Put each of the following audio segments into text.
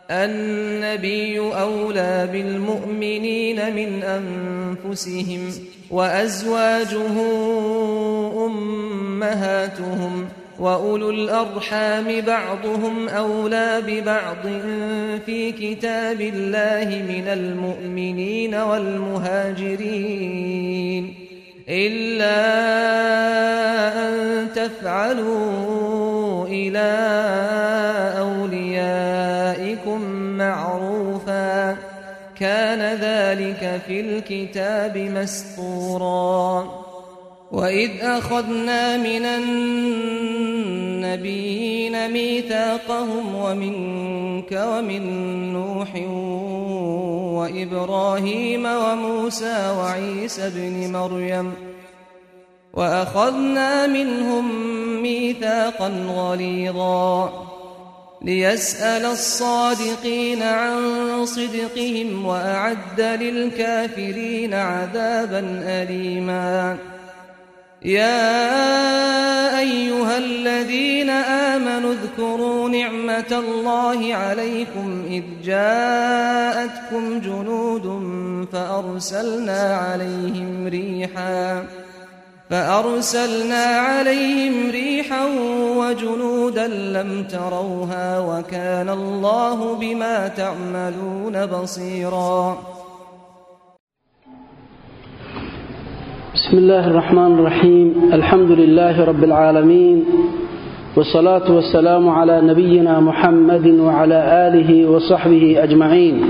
النبي أولى بالمؤمنين من أنفسهم وأزواجه أمهاتهم وأولو الأرحام بعضهم أولى ببعض في كتاب الله من المؤمنين والمهاجرين إلا أن تفعلوا إلى أوليائكم معروفا كان ذلك في الكتاب مسطورا وإذ أخذنا من النبيين ميثاقهم ومنك ومن نوح وإبراهيم وموسى وعيسى ابن مريم وأخذنا منهم ميثاقا غليظا ليسأل الصادقين عن صدقهم وأعد للكافرين عذابا أليما يا أيها الذين آمنوا اذكروا نعمة الله عليكم إذ جاءتكم جنود فأرسلنا عليهم ريحا فأرسلنا عليهم ريحا وجنودا لم تروها وكان الله بما تعملون بصيرا بسم الله الرحمن الرحيم الحمد لله رب العالمين والصلاة والسلام على نبينا محمد وعلى آله وصحبه أجمعين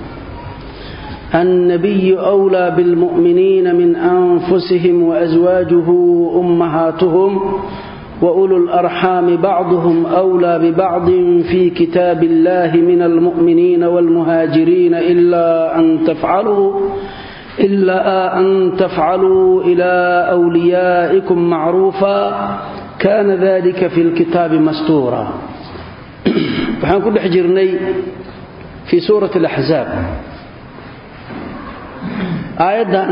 النبي أولى بالمؤمنين من أنفسهم وأزواجه أمهاتهم وأولو الأرحام بعضهم أولى ببعض في كتاب الله من المؤمنين والمهاجرين إلا أن تفعلوا إلا أن تفعلوا إلى أوليائكم معروفا كان ذلك في الكتاب مستورا waxaan ku dhex jirnay fii suurati alaxzaab aayaddan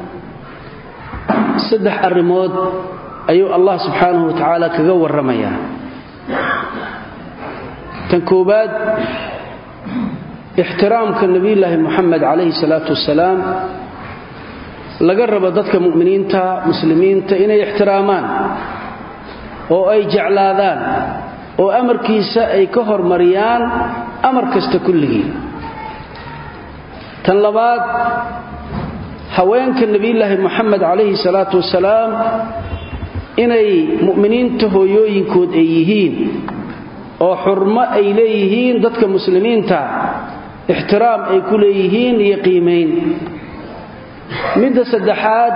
saddex arrimood ayuu allah subxaanahu wa tacaala kaga warramayaa tan koowaad ixtiraamka nebiyulaahi moxamed calayhi salaatu wasalaam laga rabo dadka mu'miniinta muslimiinta inay ixtiraamaan oo ay jeclaadaan oo amarkiisa ay ka hormariyaan amar kasta kulligii tan labaad haweenka nebiyulaahi moxamed calayhi salaatu wasalaam inay mu'miniinta hooyooyinkood ay yihiin oo xurmo ay leeyihiin dadka muslimiinta ixtiraam ay ku leeyihiin iyo qiimayn midda saddexaad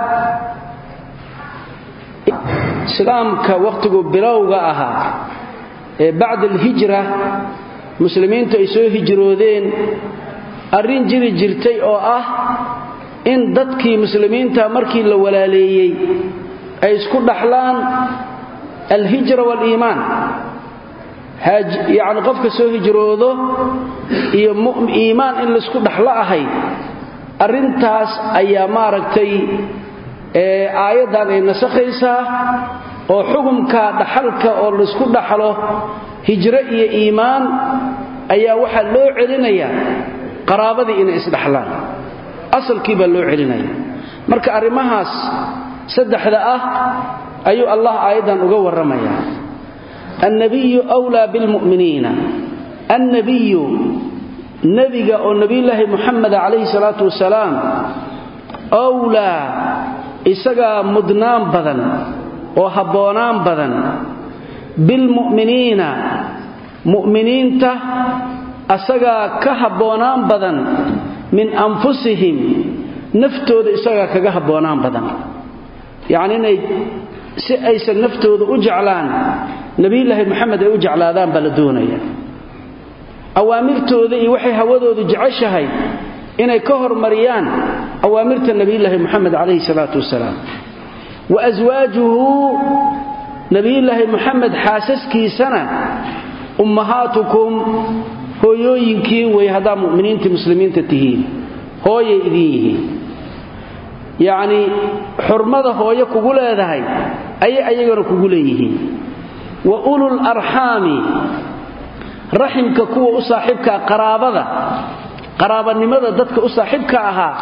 islaamka wakhtigu bilowga ahaa ee bacda alhijra muslimiintu ay soo hijroodeen arrin jiri jirtay oo ah in dadkii muslimiinta markii la walaaleeyey ay isku dhaxlaan alhijra waaliimaan yacni qofka soo hijroodo iyo iimaan in laysku dhaxlo ahayd arrintaas ayaa maaragtay aayaddan ay nasakhaysaa oo xukumka dhaxalka oo laysku dhaxlo hijro iyo iimaan ayaa waxaa loo celinayaa qaraabadii inay isdhaxlaan asalkii baa loo celinaya marka arrimahaas saddexda ah ayuu allah aayaddan uga warramayaa annabiyu wlaa bilmu'miniina annabiyu nebiga oo nebiyulaahi muxamed calayhi salaatu wasalaam wlaa isagaa mudnaan badan oo habboonaan badan bilmu'miniina mu'miniinta asagaa ka habboonaan badan min anfusihim naftooda isagaa kaga habboonaan badan yacni inay si aysan naftooda u jeclaan nebiyulaahi moxamed ay u jeclaadaan baa la doonaya awaamirtooda iyo waxay hawadoodu jeceshahay inay ka hormariyaan awaamirta nebiyulaahi moxamed calayhi salaatu wasalaam wa aswaajuhu nebiyulaahi moxamed xaasaskiisana ummahaatukum hooyooyinkiin wey haddaa mu'miniinta muslimiinta tihiin hooyay idin yihiin yacnii xurmada hooyo kugu leedahay ayay ayagana kugu leeyihiin wa ulul arxaami raximka kuwa u saaxiibkaa qaraabada qaraabanimada dadka u saaxiibka ahaa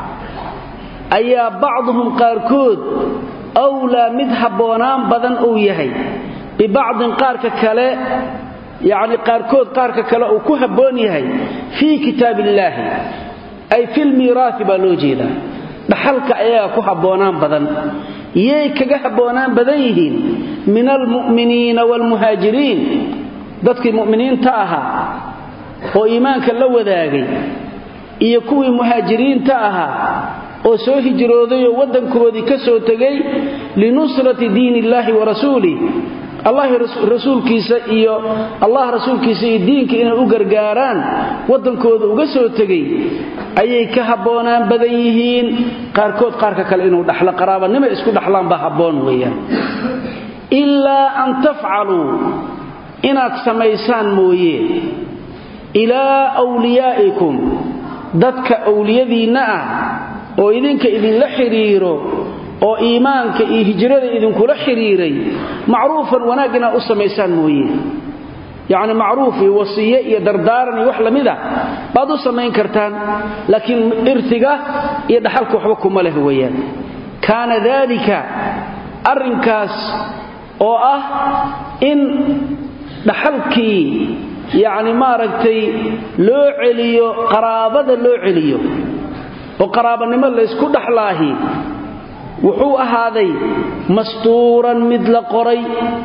ayaa bacduhum qaarkood awlaa mid habboonaan badan uu yahay bibacdin qaarka kale yacni qaarkood qaarka kale uu ku habboon yahay fii kitaab illaahi ay filmiiraafi baa loo jeedaa dhaxalka ayagaa ku habboonaan badan yay kaga habboonaan badan yihiin min almu'miniina waalmuhaajiriin dadkii mu'miniinta ahaa oo iimaanka la wadaagay iyo kuwii muhaajiriinta ahaa oo soo hijrooday oo waddankoodii ka soo tegay linusrati diin illaahi wa rasuulih allah rasuulkiisa iyo allah rasuulkiisa iyo diinka inay u gargaaraan waddankooda uga soo tegay ayay ka habboonaan badan yihiin qaarkood qaarka kale inuu dhaxlo qaraabanimo isku dhaxlaan baa habboon weeyaan ilaa an tafcaluu inaad samaysaan mooye ilaa wliyaa'ikum dadka awliyadiinna ah oo idinka idinla xidhiiro oo iimaanka iyo hijrada idinkula xidhiiray macruufan wanaag inaad u samaysaan mooye yacni macruuf iyo wasiye iyo dardaaran iyo wax lamid a baad u samayn kartaan laakiin irtiga iyo dhaxalka waxba kuma leh weeyaan kaana daalika arrinkaas oo ah in dhaxalkii yacni maaragtay loo celiyo qaraabada loo celiyo oo qaraabanimo laysku dhaxlaahi wuxuu ahaaday mastuuran mid la qoray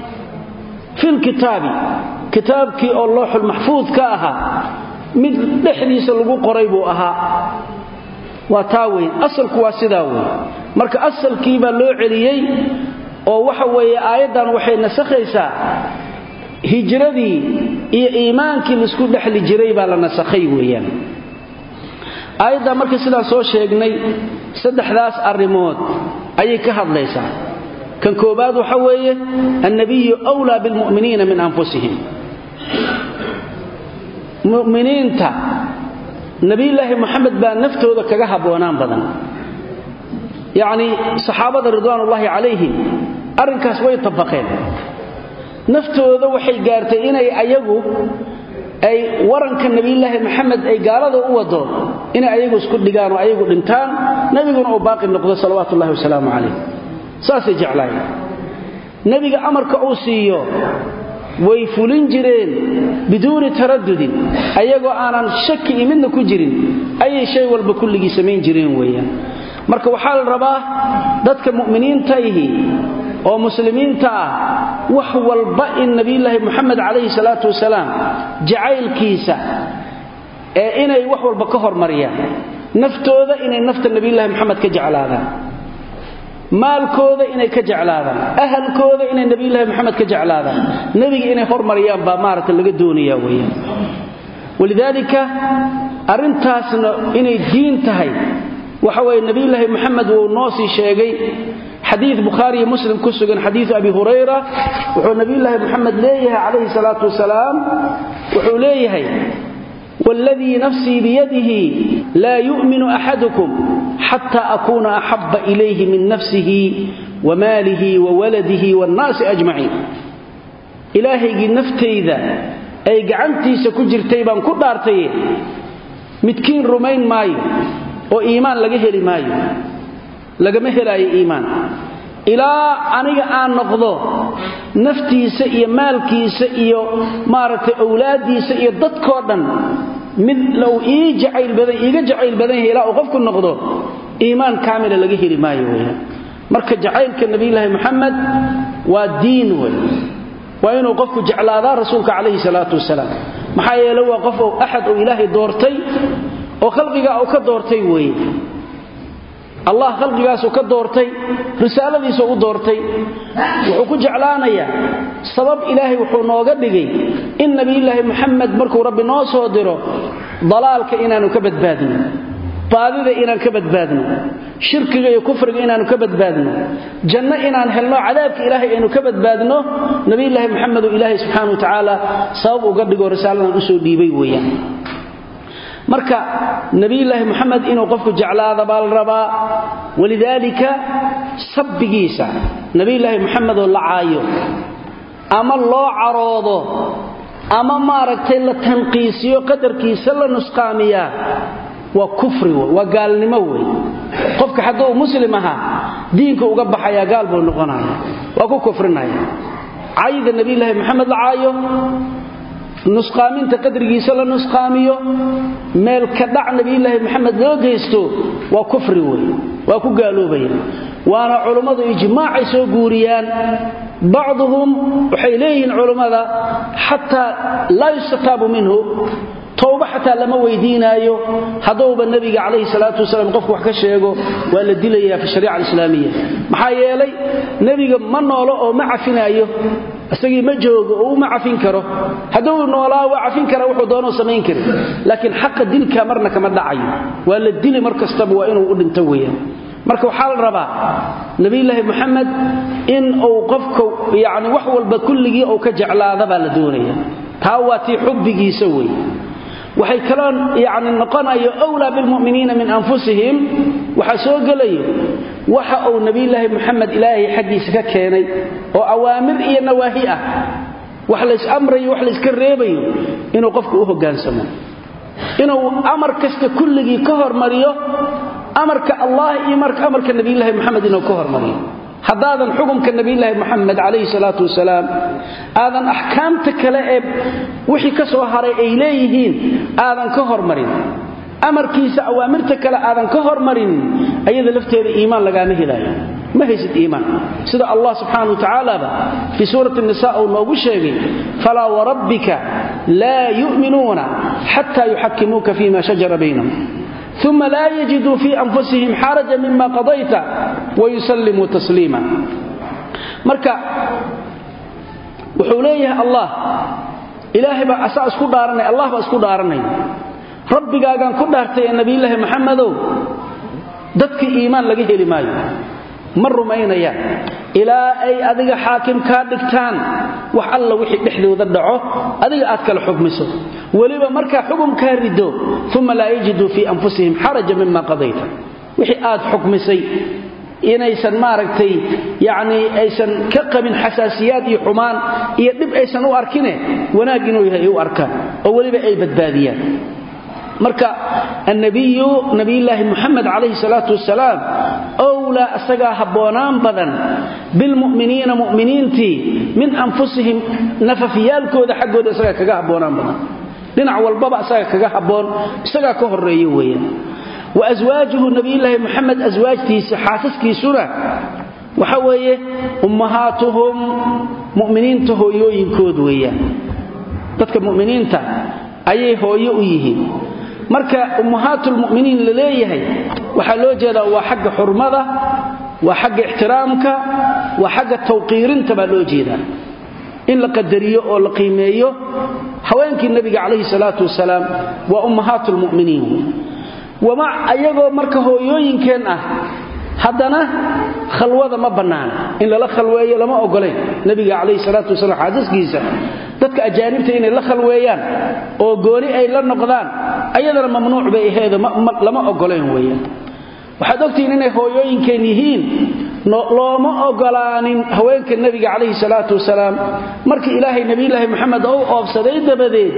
filkitaabi kitaabkii oo looxul maxfuud ka ahaa mid dhexdiisa lagu qoray buu ahaa waa taa weyn asalku waa sidaa weyn marka asalkii baa loo celiyey oo waxa weeye aayaddan waxay nasakhaysaa hijradii iyo iimaankii laisku dhexli jiray baa la nasakhay weeyaan aayaddaa marka sidaan soo sheegnay saddexdaas arrimood ayay ka hadlaysaa kan koobaad waxa weeye annabiyu wlaa bilmu'miniina min anfusihim mu'miniinta nebiyulaahi moxamed baa naftooda kaga habboonaan badan yacnii saxaabada ridwaanullaahi calayhim arrinkaas way tabaqeen naftooda waxay gaartay inay ayagu ay waranka nebiyulaahi maxamed ay gaalada u wado inay ayagu isku dhigaan oo ayagu dhintaan nebiguna uu baaqi noqdo salawaatu ullahi wasalaamu calayh saasay jeclaayeen nebiga amarka uu siiyo way fulin jireen biduuni taradudin ayagoo aanan shaki iyo midna ku jirin ayay shay walba kulligii samayn jireen weeyaan marka waxaa la rabaa dadka mu'miniintaihi oo muslimiinta ah wax walba in nebiyulaahi moxamed calayhi salaatu wasalaam jacaylkiisa ee inay wax walba ka hormariyaan naftooda inay nafta nebiyulaahi moxamed ka jeclaadaan maalkooda inay ka jeclaadaan ahalkooda inay nebiyulaahi moxamed ka jeclaadaan nebiga inay hormariyaan baa maaragta laga doonaya weeyaan walidaalika arrintaasna inay diin tahay waxa weeye nebiyulaahi moxamed wuu noo sii sheegay xadiid bukhaariyo muslim ku sugan xadiidu abi hurayra wuxuu nebiyulaahi moxamed leeyahay calayhi salaatu wasalaam wuxuu leeyahay wاladii nafsii biyadihi laa yu'minu axadukum xata akuuna axaba ilayhi min nafsihi wamaalihi wawaladihi wاnnaasi ajmaciin ilaahaygii naftayda ay gacantiisa ku jirtay baan ku dhaartaye midkiin rumayn maayo oo iimaan laga heli maayo lagama helaayo iimaan ilaa aniga aan noqdo naftiisa iyo maalkiisa iyo maaragtay owlaaddiisa iyo dadkoo dhan mid low ii jacayl badan iiga jacayl badan yahay ilaa uu qofku noqdo iimaan kaamila laga heli maayo weeyaan marka jacaylka nebiyulaahi moxamed waa diin wey waa inuu qofku jeclaadaa rasuulka calayhi salaatu wasalaam maxaa yeele waa qof axad uu ilaahay doortay oo khalqigaa uu ka doortay weeye allah khalqigaasuu ka doortay risaaladiisuu u doortay wuxuu ku jeclaanayaa sabab ilaahay wuxuu nooga dhigay in nebiyulaahi moxamed markuu rabbi noo soo diro dalaalka inaanu ka badbaadno baadida inaan ka badbaadno shirkiga iyo kufriga inaanu ka badbaadno janno inaan helno cadaabka ilaahay aynu ka badbaadno nebiyulaahi moxamed uu ilaahay subxaana wa tacaala sabab uga dhigo risaaladan usoo dhiibay weeyaan marka nebiyulaahi moxamed inuu qofku jeclaada baa la rabaa walidaalika sabbigiisa nebiyulaahi moxamed oo la caayo ama loo caroodo ama maaragtay la tanqiisiyo qadarkiisa la nusqaamiyaa waa kufri wey waa gaalnimo wey qofka hadduu muslim ahaa diinka uga baxayaa gaal buu noqonaya waa ku kufrinaya cayda nebilaahi maxamed la caayo nusqaaminta qadrigiisa la nusqaamiyo meel ka dhac nebilaahi maxamed loo geysto waa kufri wey waa ku gaaloobaya waana culummadu ijmaacay soo guuriyaan bacduhum waxay leeyihiin culummada xataa laa yustataabu minhu towba xataa lama weydiinaayo hadduuba nebiga calayhi salaatu wasalaam qofku wax ka sheego waa la dilayaa fi shariica alislaamiya maxaa yeelay nebiga ma noolo oo ma cafinaayo isagii ma joogo oo uma cafin karo hadduu noolaa waa cafin kara wuxuu doonoo samayn kari laakiin xaqa dilka marna kama dhacayo waa la dili mar kastaba waa inuu u dhinto weeyaan marka waxaa la rabaa nebilaahi muxamed in uu qofka yani wax walba kulligii uu ka jeclaada baa la doonaya taa waa tii xubbigiisa wey waxay kaloo yani noqonayo wlaa bilmuminiina min anfusihim waxaa soo gelayo waxa uu nebilaahi muxamed ilaahay xaggiisa ka keenay oo awaamir iyo nawaahi ah wax laysamrayo wax layska reebayo inuu qofku u hogaansamo inuu amar kasta kulligii ka hormariyo amarka allah iyo amarka nebilaahi muxamed inuu ka hormariyo haddaadan xukumka nebilaahi muxamed calayhi salaatu wasalaam aadan axkaamta kale ee wixii ka soo haray ay leeyihiin aadan ka hormarin amarkiisa awaamirta kale aadan ka hormarin ayada lafteeda iimaan lagaama helaayo ma haysid iimaan sida allah subxaana watacaalaaba fii suurati nisa uu noogu sheegay falaa warabbika laa yu'minuuna xataa yuxakimuuka fima shajara baynahum uma laa yajiduu fii anfusihim xaraja mima qadayta wayusallimuu tasliima marka wuxuu leeyahay allah ilaahay baa asaa isku dhaaranay allah baa isku dhaaranay rabbigaagaan ku dhaartay ee nebiyulaahi maxamedow dadka iimaan laga heli maayo ma rumaynayaan ilaa ay adiga xaakim kaa dhigtaan wax alla wixii dhexdooda dhaco adiga aad kala xukmiso weliba markaa xukumkaa rido uma laa yajiduu fii anfusihim xaraja mima qadayta wixii aad xukmisay inaysan maaragtay yacnii aysan ka qabin xasaasiyaad iyo xumaan iyo dhib aysan u arkine wanaag inuu yahay ay u arkaan oo weliba ay badbaadiyaan marka annabiyu nabiyulaahi muxamed calayhi salaatu wasalaam owlaa asagaa habboonaan badan bilmu'miniina mu'miniintii min anfusihim nafafyaalkooda xaggooda isagaa kaga habboonaan badan dhinac walbaba isaga kaga habboon isagaa ka horreeye weeyaan wa aswaajuhu nabiyulaahi muxamed aswaajtiisa xaasaskiisuna waxa weeye ummahaatuhum mu'miniinta hooyooyinkood weeyaan dadka mu'miniinta ayay hooyo u yihiin marka ummahaatulmu'miniin la leeyahay waxaa loo jeedaa waa xagga xurmada waa xagga ixtiraamka waa xagga tawqiirinta baa loo jeedaa in la qadariyo oo la qiimeeyo haweenkii nebiga calayhi salaatu wasalaam waa ummahaatulmu'miniin wama ayagoo marka hooyooyinkeen ah haddana khalwada ma bannaana in lala khalweeyo lama ogolayn nebiga calayhi salaatu wasalaam xaasaskiisa dadka ajaanibta inay la khalweeyaan oo gooni ay la noqdaan ayadana mamnuuc bay aheedo lama ogolayn weeyaan waxaad ogtihiin inay hooyooyinkeen yihiin looma ogolaanin haweenka nebiga calayhi salaatu wasalaam markii ilaahay nebiyulaahi moxamed ou oobsaday dabadeed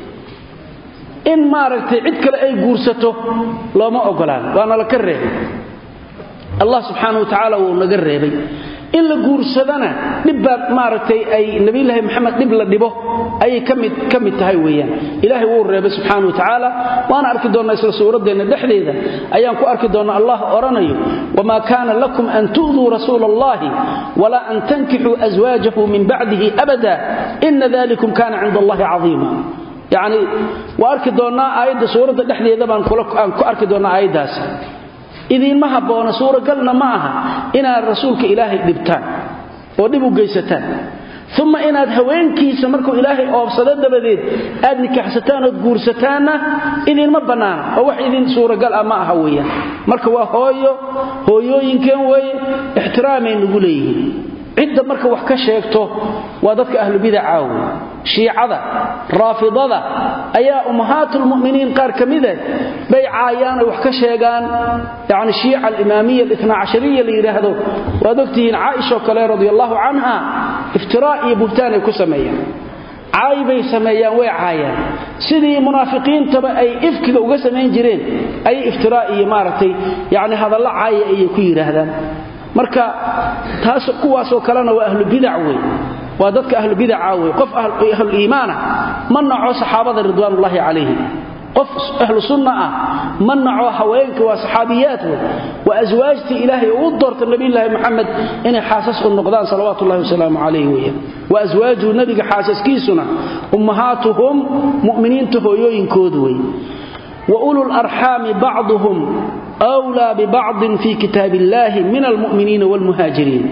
in maaragtay cid kale ay guursato looma ogolaan waana la ka reebay allah subxaana wa tacaala wuu naga reebay in la guursadana dhibbaa maaragtay ay nebiyulaahi maxamed dhib la dhibo ayay kamid ka mid tahay weeyaan ilaahay wuu reebay subxaana wa tacaala waana arki doonnaa isla suuraddeenna dhexdeeda ayaan ku arki doonnaa allah odhanayo wamaa kaana lakum an tu'duu rasuula allahi walaa an tankixuu aswaajahu min bacdihi abada ina dalikum kana cinda allahi cadiima yacni waa arki doonnaa aayadda suuradda dhexdeeda baan aan ku arki doonnaa aayaddaas idiinma habboona suuragalna ma aha inaad rasuulka ilaahay dhibtaan oo dhib u geysataan uma inaad haweenkiisa markuu ilaahay oobsado dabadeed aad nikaxsataan ood guursataanna idiinma bannaana oo wax idin suuragal ah ma aha weeyaan marka waa hooyo hooyooyinkeen weeye ixtiraamay nugu leeyihiin cidda marka wax ka sheegto waa dadka ahlubidaca wey shiicada raafidada ayaa ummahaatulmu'miniin qaar ka mide bay caayaan oy wax ka sheegaan yani shiica alimaamiya alitna cashariya la yidhaahdo waad ogtihiin caaishaoo kale radi allahu canha iftiraa iyo buhtaan ay ku sameeyaan caay bay sameeyaan way caayaan sidii munaafiqiintaba ay ifkiga uga samayn jireen ayay iftiraa iyo maaragtay yacni hadallo caaya ayay ku yidhaahdaan marka taas kuwaasoo kalena waa ahlubidac wey waa dadka ahlubidaca wey qof ahluiimaana ma naco saxaabada ridwaanullaahi calayhim qof ahlu sunna ah ma naco haweenka waa saxaabiyaad wey waa aswaajtii ilaahay uu doorta nabiyulaahi moxamed inay xaasas u noqdaan salawaatullahi wasalaamu calayh weyan wa aswaajuu nabiga xaasaskiisuna ummahaatuhum mu'miniinta hooyooyinkoodu wey wa ulul arxaami bacduhum wlaa bibacdin fi kitaab illaahi min almu'miniina waalmuhaajiriin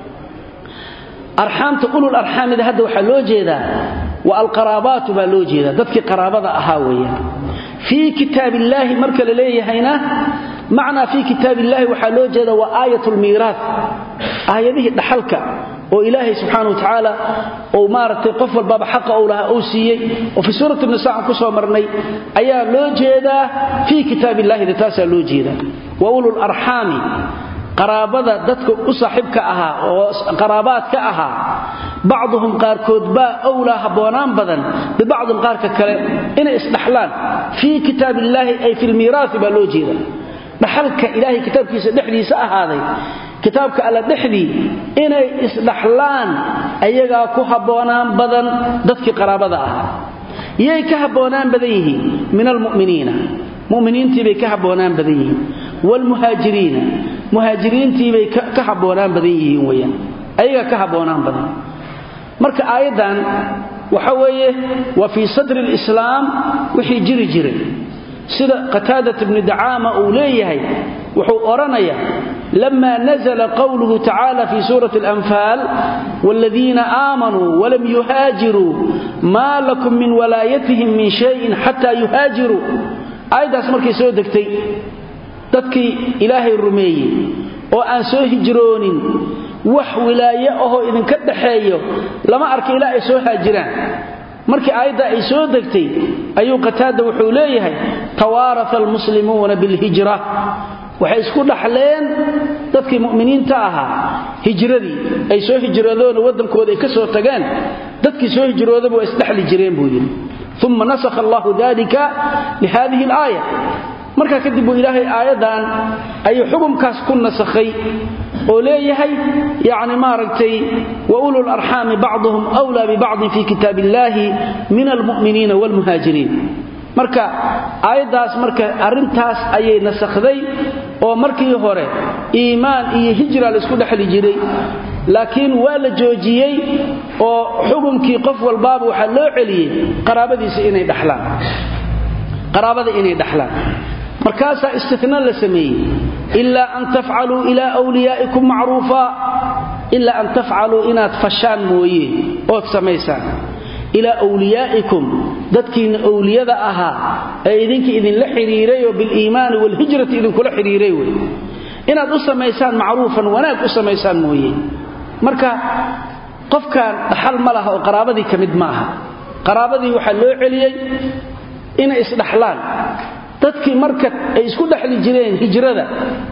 arxaamta ulul arxaamida hadda waxaa loo jeedaa wa alqaraabaatu baa loo jeedaa dadkii qaraabada ahaa weeyaan fii kitaab illaahi marka la leeyahayna macnaa fii kitaab illaahi waxaa loo jeeda waa aayat lmiiraat aayadihii dhaxalka oo ilaahay subxaana wa tacaala uu maaragtay qof walbaba xaqa uu lahaa uu siiyey oo fii suurati nisa aan ku soo marnay ayaa loo jeedaa fii kitaab illahida taasaa loo jeedaa wa ulul arxaami qaraabada dadka u saaxiibka ahaa oo qaraabaadka ahaa bacduhum qaarkood baa owlaa habboonaan badan bibacdin qaarka kale inay isdhaxlaan fii kitaab illaahi ay fi lmiiraasi baa loo jeeda dhaxalka ilaahay kitaabkiisa dhexdiisa ahaaday kitaabka alla dhexdii inay isdhaxlaan ayagaa ku habboonaan badan dadkii qaraabada ahaa yay ka habboonaan badan yihiin min almu'miniina muminiintiibay ka habboonaan badan yihiin wlmuhaajiriina muhaajiriintiibay ka habboonaan badan yihiin weyaan ayagaa ka habboonaan badan marka aayaddan waxa weeye waa fii sadri lislaam wixii jiri jiray sida qataadat bni dacaama uu leeyahay wuxuu odhanaya lama nazla qowluhu tacaala fi suurati alanfaal waaladiina aamanuu walam yuhaajiruu maa lakum min walaayatihim min shayin xataa yuhaajiruu aayaddaas markay soo degtay dadkii ilaahay rumeeyey oo aan soo hijroonin wax wilaaye ahoo idinka dhaxeeyo lama arka ilaa ay soo haajiraan markii aayadda ay soo degtay ayuu qataada wuxuu leeyahay tawaarata almuslimuuna bilhijra waxay isku dhaxleen dadkii mu'miniinta ahaa hijradii ay soo hijroodoona waddankooda ay ka soo tageen dadkii soo hijroodaba waa isdhexli jireen buu yidhi uma nasakha allahu dalika lihadihi alaaya markaa kadib buu ilaahay aayaddan ayuu xukumkaas ku nasakhay oo leeyahay yani maaragtay wa ulul arxaami bacduhum wlaa bibacdin fi kitaab illaahi min almu'miniina waalmuhaajiriin marka aayaddaas marka arrintaas ayay nasakhday oo markii hore iimaan iyo hijra laisku dhexli jiray laakiin waa la joojiyey oo xukunkii qof walbaaba waxaa loo celiyey qaraabadiisa inay dhaxlaan qaraabada inay dhaxlaan markaasaa istina la sameeyey ilaa an tafcaluu ilaa wliyaa'ikum macruufa ilaa an tafcaluu inaad fashaan mooye ood samaysaan ilaa wliyaa'ikum dadkiinna owliyada ahaa ee idinka idinla xidhiiray oo biliimaani waalhijrati idinkula xidhiiray wey inaad u samaysaan macruufan wanaag u samaysaan mooye marka qofkan dhaxal ma laha oo qaraabadii ka mid ma aha qaraabadii waxaa loo celiyey inay isdhaxlaan dadkii marka ay isku dhexli jireen hijrada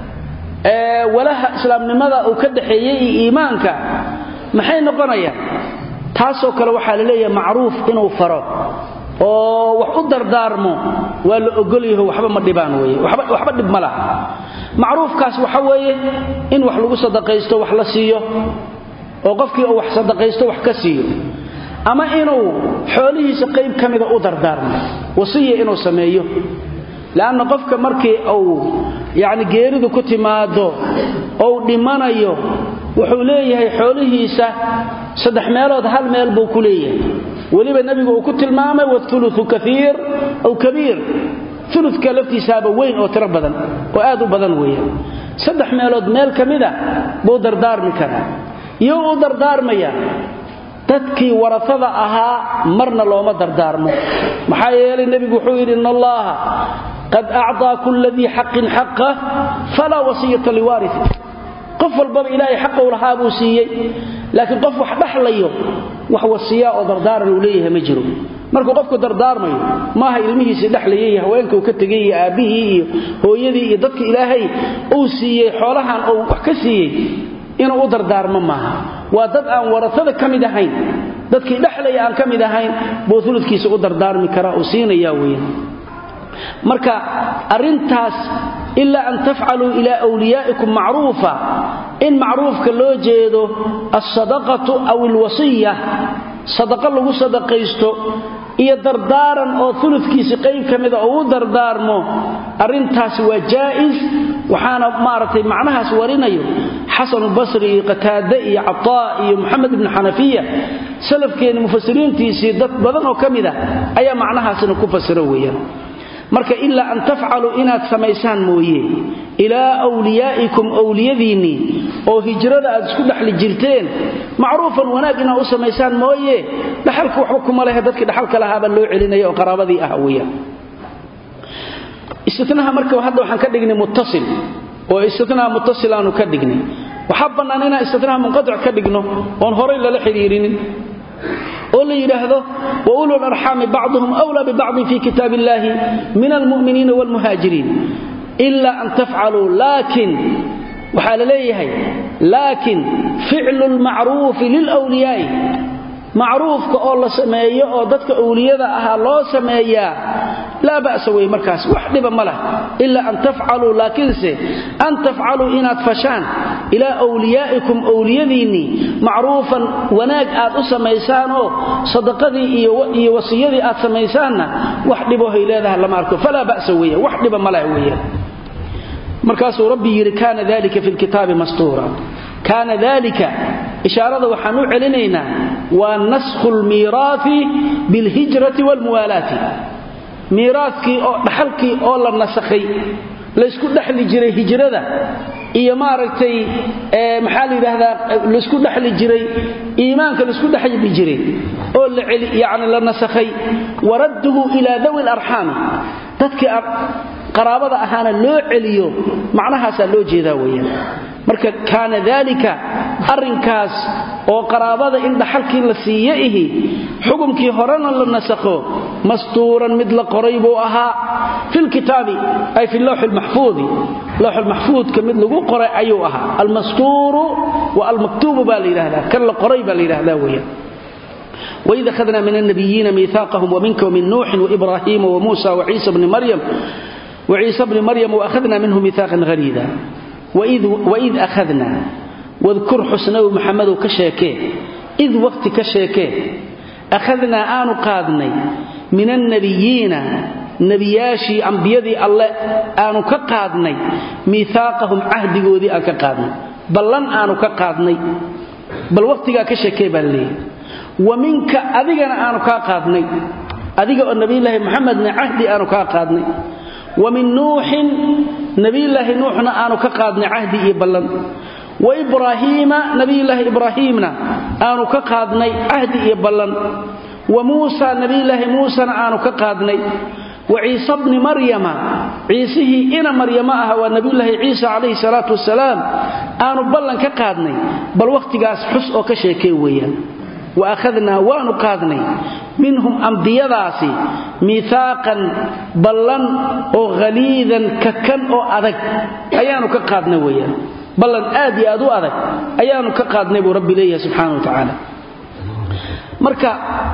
ee walaha islaamnimada uu ka dhaxeeyey iyo iimaanka maxay noqonayaan taasoo kale waxaa la leeyahay macruuf inuu faro oo wax u dardaarmo waa la ogolyaho waxba ma dhibaan weye waxba dhib ma laha macruufkaas waxa weeye in wax lagu sadaqaysto wax la siiyo oo qofkii uu wax sadaqaysto wax ka siiyo ama inuu xoolihiisa qayb ka mida u dardaarmo wasiya inuu sameeyo leanna qofka markii uu yacni geeridu ku timaado ou dhimanayo wuxuu leeyahay xoolihiisa saddex meelood hal meel buu ku leeyahay weliba nebigu uu ku tilmaamay wauluثu kaiir aw kabiir uluka laftiisaaba weyn oo tiro badan oo aad u badan weeyaan saddex meelood meel ka mida buu dardaarmi karaa iyo u dardaarmaya dadkii warasada ahaa marna looma dardaarmo maxaa yeelay nebigu wuxuu yidhi in allaha qad acطaa kula dii xaqin xaqah falaa wasiyata liwaariثi qof walbaba ilaahay xaqou lahaa buu siiyey laakiin qof wax dhaxlayo wax wasiyaa oo dardaaran uu leeyahay ma jiro markuu qofku dardaarmayo maaha ilmihiisii dhexlayay iyo haweenka uu ka tegay iyo aabbihii iyo hooyadii iyo dadka ilaahay uu siiyey xoolahan uu wax ka siiyey inuu u dardaarmo maaha waa dad aan warasada ka mid ahayn dadkii dhexlaya aan ka mid ahayn buu uludkiisa u dardaarmi karaa uu siinaya weyan marka arrintaas ilaa an tafcaluu ilaa wliyaa'ikum macruufa in macruufka loo jeedo alsadaqatu aw alwasiya sadaqa lagu sadaqaysto iyo dardaaran oo uludkiisi qayb ka mida oo u dardaarmo arrintaasi waa jaa'is waxaana maaragtay macnahaas warinayo xasanulbasri iyo qataade iyo cataa iyo moxamed ibnu xanafiya salafkeenni mufasiriintiisii dad badan oo ka mid a ayaa macnahaasina ku fasiro weeyaan marka ilaa an tafcaluu inaad samaysaan mooye ilaa wliyaa'ikum owliyadiinnii oo hijrada aad isku dhexli jirteen macruufan wanaag inaad u samaysaan mooye dhaxalka waxba kuma lehe dadkii dhaxalka lahaabaa loo celinaya oo qaraabadii ah weeyaan istinaha marka hadda waxaan ka dhignay muttasil oo istinaha muttasil aanu ka dhignay waxaa bannaan inaan istinaha munqatic ka dhigno oon horay lala xidhiirinin oo la yidhaahdo wa ulu larxaami bacduhum wlaa bibacdin fi kitaab illaahi min almu'miniina waalmuhaajiriin ila an tafcaluu laakin waxaa la leeyahay laakin ficlu lmacruufi lilwliyaa'i macruufka oo la sameeyo oo dadka owliyada ahaa loo sameeyaa laa ba'sa wey markaas wax dhiba ma lah ilaa an tafcaluu laakiinse an tafcaluu inaad fashaan ilaa wliyaa'ikum owliyadiinnii macruufan wanaag aad u samaysaanoo sadaqadii iyo wasiyadii aad samaysaanna wax dhibohay leedaha lama arko falaa ba'sa weya wax dhiba ma lah weeyaan markaasuu rabbi yidhi kaana dalika fi lkitaabi mastuura kaana dalika ishaarada waxaan u celinaynaa waa naskhu lmiiraafi bilhijrati waalmuwaalaati miiraadkii oo dhaxalkii oo la nasakhay laysku dhexli jiray hijrada iyo maaragtay maxaa la yidhaahdaa laysku dhexli jiray iimaanka laysku dhexli jiray oo yani la nasakhay waradduhu ilaa dawi larxaami dadkii qaraabada ahaana loo celiyo macnahaasaa loo jeedaa weeyaan marka kaana daalika arrinkaas oo qaraabada in dhaxalkii la siiyo ihi xukumkii horena la nasakho mastuuran mid la qoray buu ahaa fi lkitaabi ay fi lowxi lmaxfuudi lowxulmaxfuudka mid lagu qoray ayuu ahaa almastuuru wa almaktuubu baa la yidhahdaa kan la qoray baa la yidhahdaa weeyaan وإذ أخذنا من النبيين ميثاقهم ومنك ومن نوح وإبراهيم وموسى وعيسى بن مريم وعيسى بن مريم وأخذنا منه ميثاقا غليظا وإذ, وإذ أخذنا واذكر حسنه محمد كشيكيه إذ وقت كشيكيه أخذنا آن قادني من النبيين نبياشي أنبيادي الله آن كقادني ميثاقهم عهد قودي أن كقادني بلن آن كقادني بل وقت كشيكيه بل ومنك أذيقنا آن كقادني أذيق النبي الله محمد عهدي آن كقادني ومن نوح نبي الله نوحنا آنو كقادنا عهدي إبلن وإبراهيم نبي الله إبراهيمنا آنو كقادنا عهدي إبلن وموسى نبي الله موسى آنو كقادنا وعيسى ابن مريم عيسه إنا مريم أها ونبي الله عيسى عليه الصلاة والسلام آنو بلن كقادنا بل وقت قاس حس أو كشيكي ويا وأخذنا وانو قادنا منهم أنبياداسي ميثاقا بلن أو غليظا ككن أو أدك أيانو كقادنا ويا بلن آدي أدو أدك أيانو كقادنا بو ربي ليه سبحانه وتعالى مركا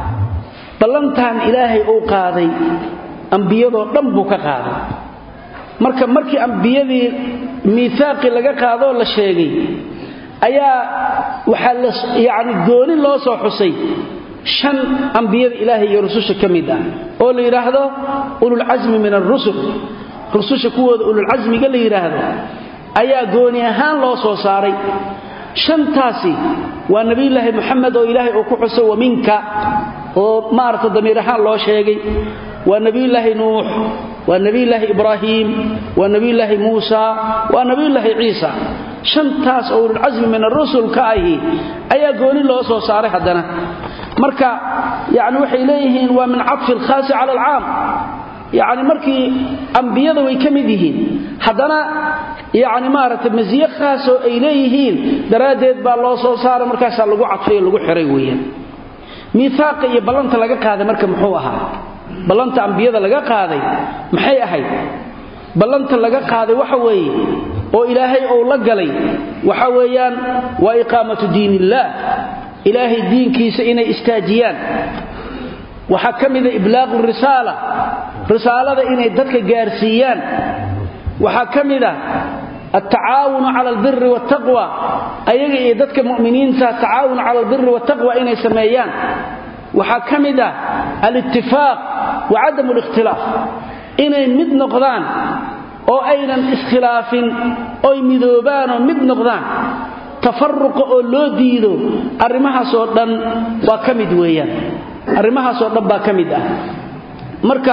بلنتان إلهي أو قاضي أنبيادو دنبو كقاضي marka markii ambiyadii miisaaqi laga qaado la sheegay ayaa waxa la yaani gooni loo soo xusay shan ambiyada ilaahay iyo rususha kamid ah oo la yiraahdo ulul azmi min ar-rusul rususha kuwooda ulul azmiga la yiraahdo ayaa gooni ahaan loo soo saaray shantaasi waa nabi ilaahay maxamed oo ilaahay uu ku xuso wa minka oo maarta damiir ahaan loo sheegay waa nabi ilaahay nuux waa nabi ilaahay ibraahim waa nabi ilaahay muusa waa nabi ilaahay ciisa shantaas oo ulul azmi min ar-rusul ka ahi ayaa gooni loo soo saaray hadana marka yaani waxay leeyihiin waa min atf al-khas ala al-aam yaani markii anbiyada way kamid yihiin hadana yaani maarata maziye khaas oo ay leeyihiin daraadeed baa loo soo saaray markaas lagu cadfay lagu xiray weeyaan miisaaq iyo balanta laga qaaday marka muxuu ahaa balanta anbiyada laga qaaday maxay ahayd balanta laga qaaday waxa weeye oo ilaahay uu la galay waxa weeyaan waa iqaamatu diinillah ilaahay diinkiisa inay istaajiyaan waxaa ka mida iblaaqu risaala risaalada inay dadka gaarsiiyaan waxaa ka mida altacaawunu cala albiri waataqwa ayaga iyo dadka mu'miniinta tacaawun cala albiri waataqwa inay sameeyaan waxaa ka mid ah alittifaaq wa cadamu alikhtilaaf inay mid noqdaan oo aynan iskhilaafin oy midoobaanoo mid noqdaan tafaruqa oo loo diido arrimahaasoo dhan waa ka mid weeyaan arrimahaasoo dhan baa ka mid ah marka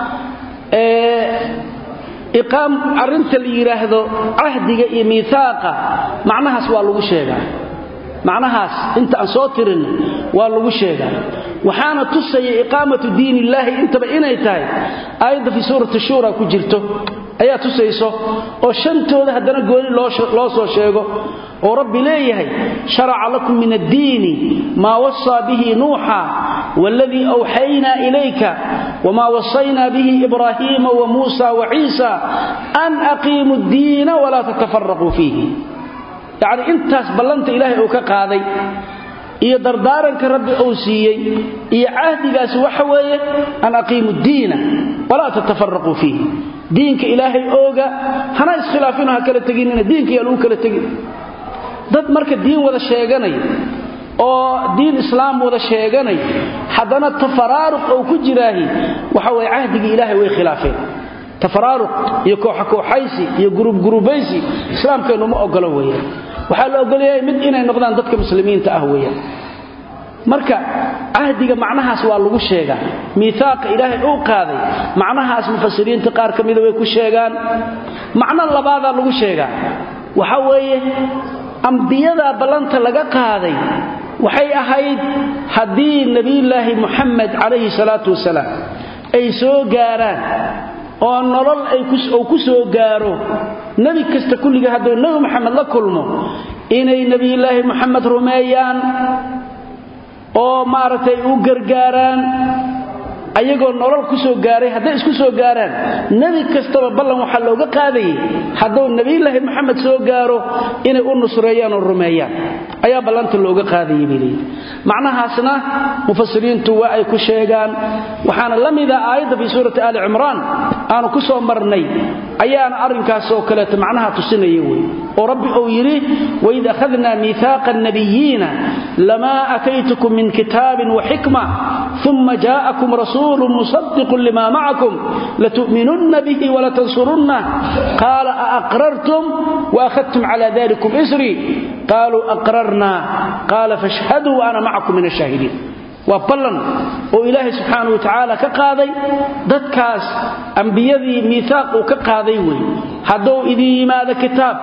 iqaam arrinta la yidhaahdo cahdiga iyo miihaaqa macnahaas waa lagu sheegaa macnahaas inta aan soo tirin waa lagu sheegaa waxaana tusaya iqaamatu diin illaahi intaba inay tahay aayadda fii suurati shuura ku jirto ayaa tusayso oo shantooda haddana gooni loo soo sheego oo rabbi leeyahay sharaca lakum min addiini maa wasaa bihi nuuxa waladii awxaynaa ilayka wmaa wasaynaa bihi ibraahiima wa muusa wa ciisa an aqiimu ddiina walaa tatafaraquu fiihi yacni intaas ballanta ilaahay uu ka qaaday iyo dardaaranka rabbi uu siiyey iyo cahdigaasi waxa weeye an aqiimu ddiina walaa tatafaraquu fiihi diinka ilaahay ooga hana iskhilaafino ha kala teginina diinka yaa lagu kala tegin dad marka diin wada sheeganay oo diin islaam wada sheeganay haddana tafaraaruq oo ku jiraahi waxa weye cahdigii ilaahay way khilaafeen tafaraaruq iyo kooxa kooxaysi iyo gurubgurubaysi islaamkeennu ma ogolo weeyaan waxaa la ogolyahay mid inay noqdaan dadka muslimiinta ah weeyaan marka cahdiga macnahaas waa lagu sheegaa miihaaqa ilaahay uu qaaday macnahaas mufasiriinta qaar ka mida way ku sheegaan macno labaadaa lagu sheegaa waxa weeye ambiyadaa ballanta laga qaaday waxay ahayd haddii nebiyulaahi muxamed calayhi salaatu wasalaam ay soo gaaraan oo nolol uu ku soo gaaro nebi kasta kulliga hadduu nebi moxamed la kulmo inay nebiyulaahi moxamed rumeeyaan oo maaragtay u gargaaraan ayagoo nolol ku soo gaaray hadday isku soo gaaraan nebi kastaba ballan waxaa looga qaadayay hadduu nebiyulaahi moxamed soo gaaro inay u nusreeyaan oo rumeeyaan ayaa ballanta looga qaadayay bay leeyihi macnahaasna mufasiriintu waa ay ku sheegaan waxaana la mida aayadda fii suurati aali cimraan aanu ku soo marnay ayaana arrinkaas oo kaleeto macnaha tusinaya wey oo rabbi uu yidhi waid akhadnaa miihaaqa annabiyiina lamaa ataytukum min kitaabin wa xikma uma jaa'akum rasuulu musaddiqun lima macakum latu'minunna bihi walatansurunna qaala aaqrartum waakhadtum cala dalikum isrii qaaluu aqrarna qaala fashhaduu ana macakum min ashaahidiin waa ballan oo ilaahay subxaanau wa tacaala ka qaaday dadkaas ambiyadii miihaaq uu ka qaaday wey hadduu idin yimaado kitaab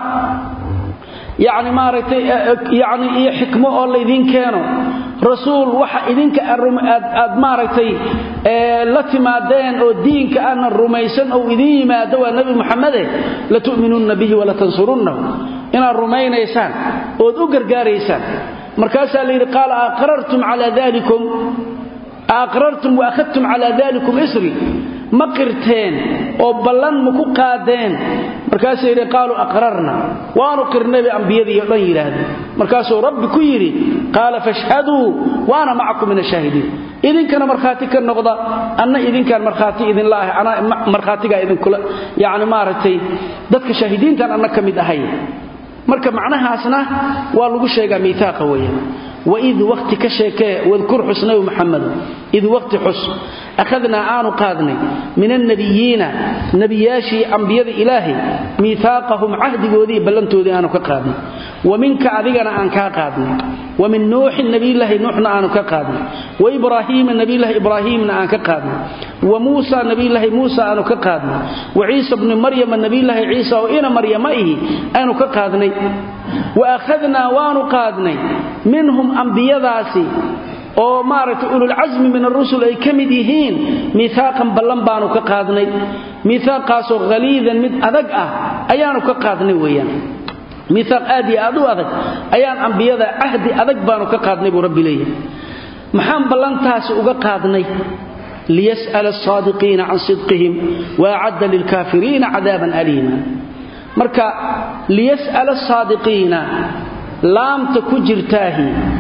yacni maaragtay yacni iyo xikmo oo laydin keeno rasuul waxa idinka aad maaragtay la timaadeen oo diinka aanan rumaysan ou idin yimaado waa nebi muxamede latu'minunna bihi walatansurunnahu inaad rumaynaysaan ood u gargaaraysaan markaasaa la yidhi qaala aqrartum calaa dalikum aqrartum wa akhadtum calaa dalikum isri ma qirteen oo ballan ma ku qaadeen markaasuu yidhi qaaluu aqrarna waanu qirnay bay ambiyadii o dhan yidhaahdeen markaasuu rabbi ku yidhi qaala fashhaduu wa ana macakum min ashaahidiin idinkana markhaati ka noqda anna idinkaan markhaati idinla ahay anaa markhaatigaa idinkula yacni maaragtay dadka shaahidiintaan anna ka mid ahay marka macnahaasna waa lagu sheegaa miihaaqa weeyaan waid waqti ka sheekee wadkur xus nabi muxamed id waqti xus akhadnaa aanu qaadnay min annabiyiina nebiyaashii ambiyada ilaahay miihaaqahum cahdigoodii ballantoodii aanu ka qaadnay wa minka adigana aan kaa qaadnay wa min nuuxin nabiyulaahi nuuxna aanu ka qaadnay wa ibraahiima nabiyulaahi ibraahiimna aan ka qaadnay wa muusa nabiyulaahi muusa aanu ka qaadnay wa ciisa bni maryama nabiyulaahi ciisa oo ina maryama ihi aanu ka qaadnay wa akhadnaa waanu qaadnay minhum ambiyadaasi oo maaragtay ululcasmi min arusul ay ka mid yihiin miihaaqan ballan baanu ka qaadnay miihaaqaasoo haliidan mid adag ah ayaanu ka qaadnay weeyaan miihaaq aad iyo aad u adag ayaan ambiyada cahdi adag baanu ka qaadnay buu rabbi leeyahay maxaan ballantaasi uga qaadnay liyas'ala asaadiqiina can sidqihim wa acadda lilkaafiriina cadaaban aliima marka liyas'ala asaadiqiina laamta ku jirtaahi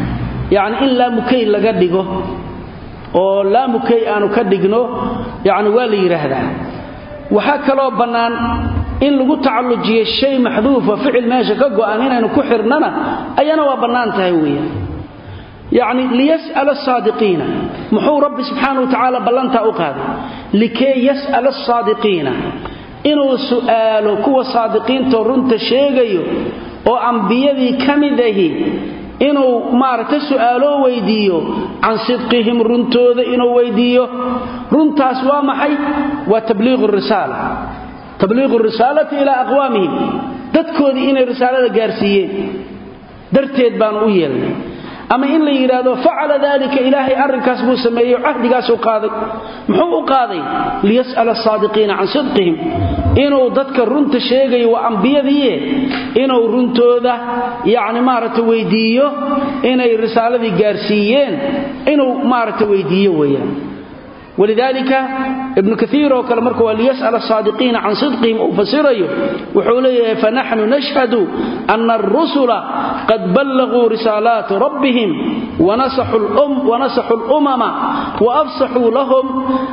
yacni in laamukay laga dhigo oo laamukay aanu ka dhigno yacni waa la yidhaahdaa waxaa kaloo bannaan in lagu tacallujiyo shay maxduufa ficil meesha ka go'an inaynu ku xirnana ayana waa bannaan tahay weeyaan yacni liyas'ala asaadiqiina muxuu rabbi subxaana wa tacaala ballantaa u qaaday likee yas'ala asaadiqiina inuu su'aalo kuwa saadiqiintoo runta sheegayo oo ambiyadii ka mid ahi inuu maaragta su'aaloo weydiiyo can sidqihim runtooda inuu weydiiyo runtaas waa maxay waa tabliiqu risaala tabliiqu risaalati ilaa aqwaamihim dadkoodii inay risaalada gaarsiiyeen darteed baanu u yeelnay ama in la yidhaahdo facala dalika ilaahay arrinkaas buu sameeyey cahdigaasuu qaaday muxuu u qaaday liyas'ala asaadiqiina can sidqihim inuu dadka runta sheegayo waa ambiyadiie inuu runtooda yacni maaragta weydiiyo inay risaaladii gaarsiiyeen inuu maaragta weydiiyo weeyaan walidaalika ibnu kaiir oo kale marka waa liyas'ala asaadiqiina can sidqihim uu fasirayo wuxuu leeyahay fanaxnu nashhadu ana arusula qad ballaguu risaalaati rabbihim wanasaxuu lumama waafsaxuu lahum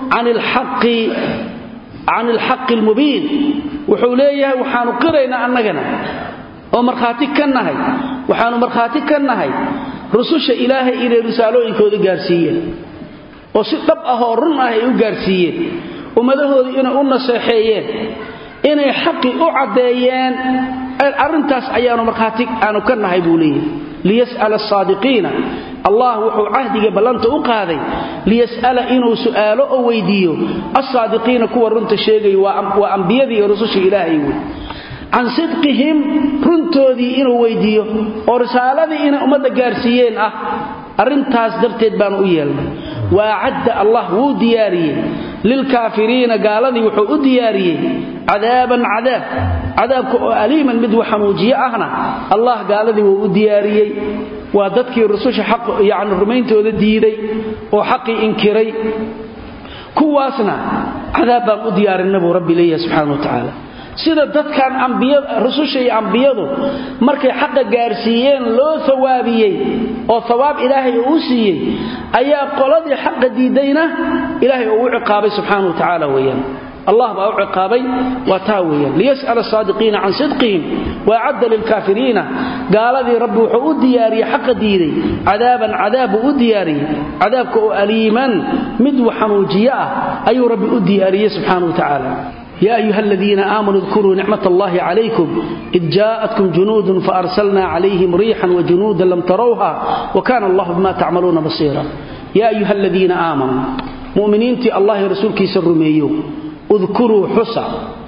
can alxaqi almubiin wuxuu leeyahay waxaanu qiraynaa annagana oo markhaati ka nahay waxaanu markhaati ka nahay rususha ilaahay inay risaalooyinkooda gaarsiiyeen oo si dhab ah oo run ah ay u gaarsiiyeen ummadahoodii inay u naseexeeyeen inay xaqii u caddeeyeen arrintaas ayaanu markhaati aanu ka nahay buu leeyahay liyas'ala asaadiqiina allah wuxuu cahdiga ballanta u qaaday liyas'ala inuu su'aalo oo weydiiyo alsaadiqiina kuwa runta sheegaya waa ambiyadii iyo rususha ilaahay wey can sidqihim runtoodii inuu weydiiyo oo risaaladii inay ummadda gaarsiiyeen ah arrintaas darteed baanu u yeelnay waacadda allah wuu diyaariyey lilkaafiriina gaaladii wuxuu u diyaariyey cadaaban cadaab cadaabka oo aliiman mid waxanuujiye ahna allah gaaladii wuu u diyaariyey waa dadkii rususha yani rumayntooda diiday oo xaqii inkiray kuwaasna cadaab baan u diyaarinna buu rabbi leeyahay subxana wa tacaala sida dadkan rususha iyo ambiyadu markay xaqa gaarsiiyeen loo hawaabiyey oo hawaab ilaahay uu u siiyey ayaa qoladii xaqa diidayna ilaahay uu u ciqaabay subxaana wa tacaala weeyaan allah baa u ciqaabay waa taa weeyaan liyas'ala asaadiqiina can sidqihim waacadda lilkaafiriina gaaladii rabbi wuxuu u diyaariyey xaqa diiday cadaaban cadaab buu u diyaariyey cadaabka oo aliiman mid waxanuujiye ah ayuu rabbi u diyaariyey subxaana wa tacaala يا أيها الذين آمنوا اذكروا نعمة الله عليكم إذ جاءتكم جنود فأرسلنا عليهم ريحا وجنودا لم تروها وكان الله بما تعملون بصيرا يا أيها الذين آمنوا مؤمنين تي الله رسولك سرميو اذكروا حسا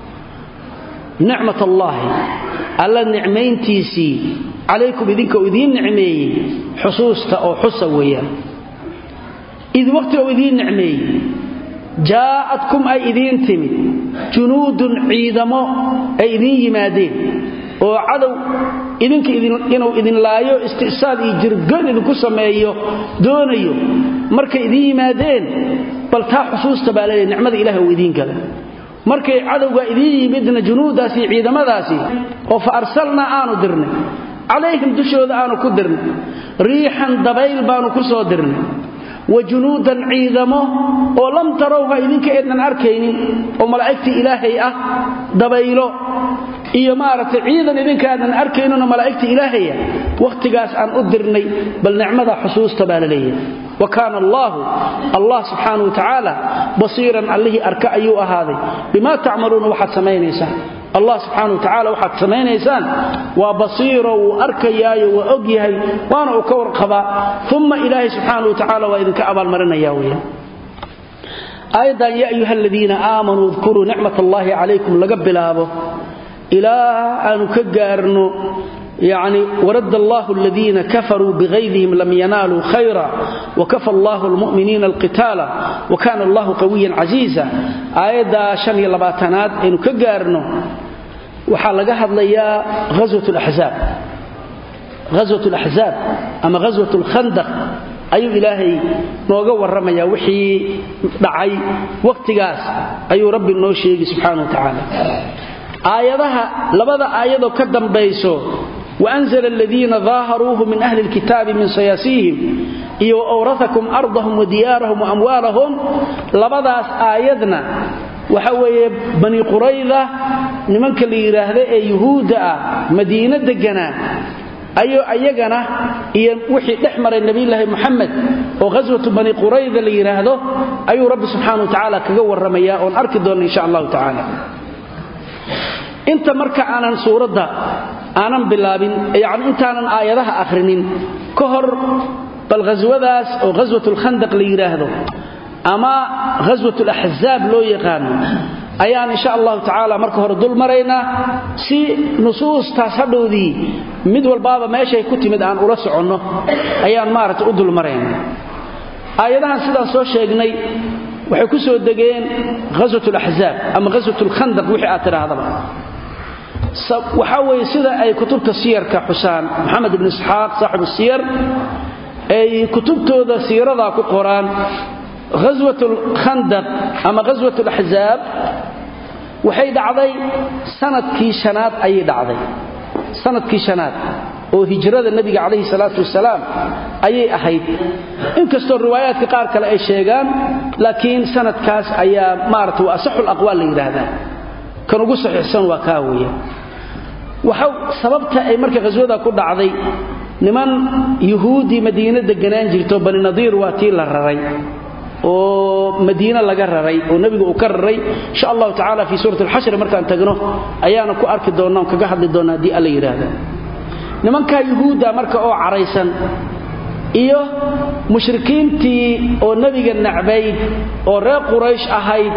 نعمة الله ألا نعمين تيسي عليكم إذنك وإذين نعمي حصوصة أو حسا ويا إذ وقت وإذين نعمي jaa'adkum ay idiin timid junuudun ciidamo ay idiin yimaadeen oo cadow idinka inuu idin laayo isti'saal iyo jirgoyn idinku sameeyo doonayo markay idiin yimaadeen bal taa xusuusta baa leeyahay nicmada ilaahay uu idiin gala markay cadowga idiin yimidna junuudaasi iyo ciidamadaasi oo fa arsalnaa aanu dirnay calayhim dushooda aanu ku dirnay riixan dabayl baanu ku soo dirnay wa junuudan ciidamo oo lam tarowha idinka eednan arkaynin oo malaa'igtii ilaahay ah dabaylo iyo maaragtay ciidan idinka aadnan arkayninoo malaa'igtii ilaahaya wakhtigaas aan u dirnay bal nicmada xusuusta baa la leeyahay wa kaana allaahu allah subxaana wa tacaala basiiran allihii arka ayuu ahaaday bimaa tacmaluuna waxaad samaynaysaan allah subxaana wa tacaala waxaad samaynaysaan waa basiiro wuu arkayaayo waa og yahay waana uu ka warqabaa uma ilaahay subxaana wa tacaala waa idinka abaalmarinaya weyaan aayaddan yaa ayuha aladiina aamanuu udkuruu nicmat allaahi calaykum laga bilaabo ilaa aanu ka gaarno يعني ورد الله الذين كفروا بغيظهم لم ينالوا خيرا وكفى الله المؤمنين القتال وكان الله قويا عزيزا آيادا شن يلباتناد إنو كقارنو waxaa laga hadlayaa ghaswat اlaxzaab ghaswat اlaxzaab ama ghaswat اlkhandaq ayuu ilaahay nooga warramayaa wixii dhacay wakhtigaas ayuu rabbi noo sheegi subxaana wa tacaala aayadaha labada aayadoo ka dambayso waanzla aladiina daaharuuhu min ahli lkitaabi min sayaasiihim iyo waawraakum ardahum wadiyaarahum waamwaalahum labadaas aayadna waxa weeye bani qurayda nimanka la yidhaahda ee yuhuudda ah madiino deganaa ayo ayagana iyo wixii dhex maray nebiyulaahi muxamed oo ghaswatu bani qurayda la yidhaahdo ayuu rabbi subxaana wa tacaala kaga warramayaa oon arki doonna insha allahu tacaala inta marka aanan suuradda aanan bilaabin yacni intaanan aayadaha akhrinin ka hor bal ghaswadaas oo ghaswatulkhandaq la yidhaahdo ama ghaswatulaxzaab loo yaqaano ayaan insha allahu tacaala marka hore dul maraynaa si nusuustaas hadhowdii mid walbaaba meeshay ku timid aan ula soconno ayaan maaragtay u dul maraynaa aayadahan sidaan soo sheegnay waxay ku soo degeen ghaswatulaxzaab ama ghaswatulkhandaq wixii aad tidhaahdaba waxaa weeye sida ay kutubta siyarka xusaan moxamed ibn isxaaq saaxibu siyar ay kutubtooda siiradaa ku qoraan ghaswat lkhandaq ama ghaswat laxzaab waxay dhacday sanadkii shanaad ayay dhacday sanadkii shanaad oo hijrada nebiga calayhi salaatu wasalaam ayay ahayd inkastoo riwaayaadka qaar kale ay sheegaan laakiin sanadkaas ayaa maarata waa asaxu laqwaal la yidhaahdaa kan ugu saxiixsan waa kaa weeye waxa sababta ay marka ghaswada ku dhacday niman yuhuudii madiine deganaan jirto bani nadiir waa tii la raray oo madiine laga raray oo nebigu uu ka raray insha allahu tacala fii suurat alxashri markaan tagno ayaana ku arki doonna on kaga hadli doonna haddii alla yidhaahda nimankaa yuhuudda marka oo caraysan iyo mushrikiintii oo nebiga nacbayd oo reer quraysh ahayd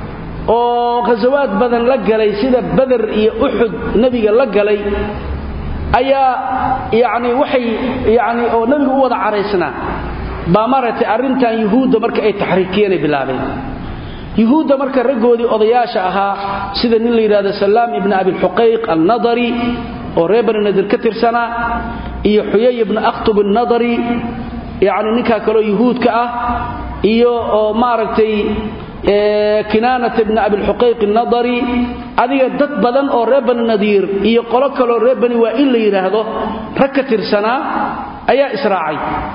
oo khasawaad badan la galay sida bader iyo uxud nebiga la galay ayaa yacni waxay yacni oo nebigu u wada caraysnaa baa maaragtay arrintan yuhuudda marka ay taxriikiyeenay bilaabeen yuhuudda marka raggoodii odayaasha ahaa sida nin la yidhahdo salaam ibni abilxuqayq alnadari oo reer bani nadir ka tirsanaa iyo xuyay ibni akhtub alnadari yacni ninkaa kaloo yuhuudka ah iyo oo maaragtay kinaanat ibni abilxuqayq alnadari adiga dad badan oo reer bani nadiir iyo qolo kaloo reer bani waa in la yidhaahdo rag ka tirsanaa ayaa israacay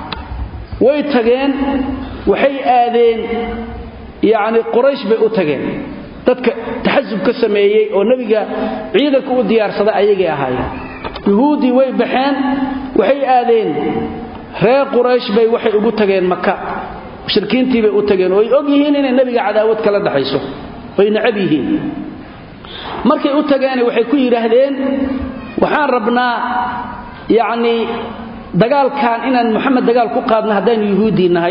way tageen waxay aadeen yacni quraysh bay u tageen dadka taxasub ka sameeyey oo nebiga ciidanka u diyaarsaday ayagay ahaayeen yuhuuddii way baxeen waxay aadeen reer quraysh bay waxay ugu tageen maka mushrikiintii bay u tageen oo ay og yihiin inay nebiga cadaawad kala dhaxayso oy necab yihiin markay u tageene waxay ku yidhaahdeen waxaan rabnaa yacnii dagaalkan inaan moxamed dagaal ku qaadno haddaanu yuhuuddii nahay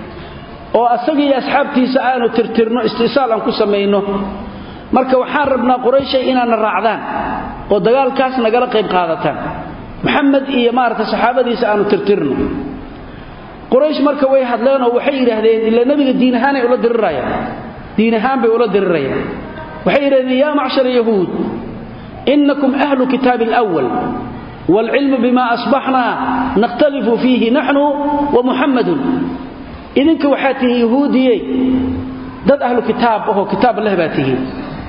oo asagii asxaabtiisa aanu tirtirno istisaal aan ku samayno marka waxaan rabnaa qurayshay inaadna raacdaan oo dagaalkaas nagala qayb qaadataan moxamed iyo maarata saxaabadiisa aanu tirtirno quraysh marka way hadleenoo waxay yidhaahdeen ila nebiga diin ahaanay ula dirirayaan diin ahaan bay ula dirirayaan waxay yidhahdeen yaa macshara yahuud inakum ahlu kitaabi alwal wاlcilmu bima asbaxnaa nakhtalifu fiihi naxnu wamuxammadun idinka waxaa tihiin yahuudiyey dad ahlu kitaab ahoo kitaab leh baa tihiin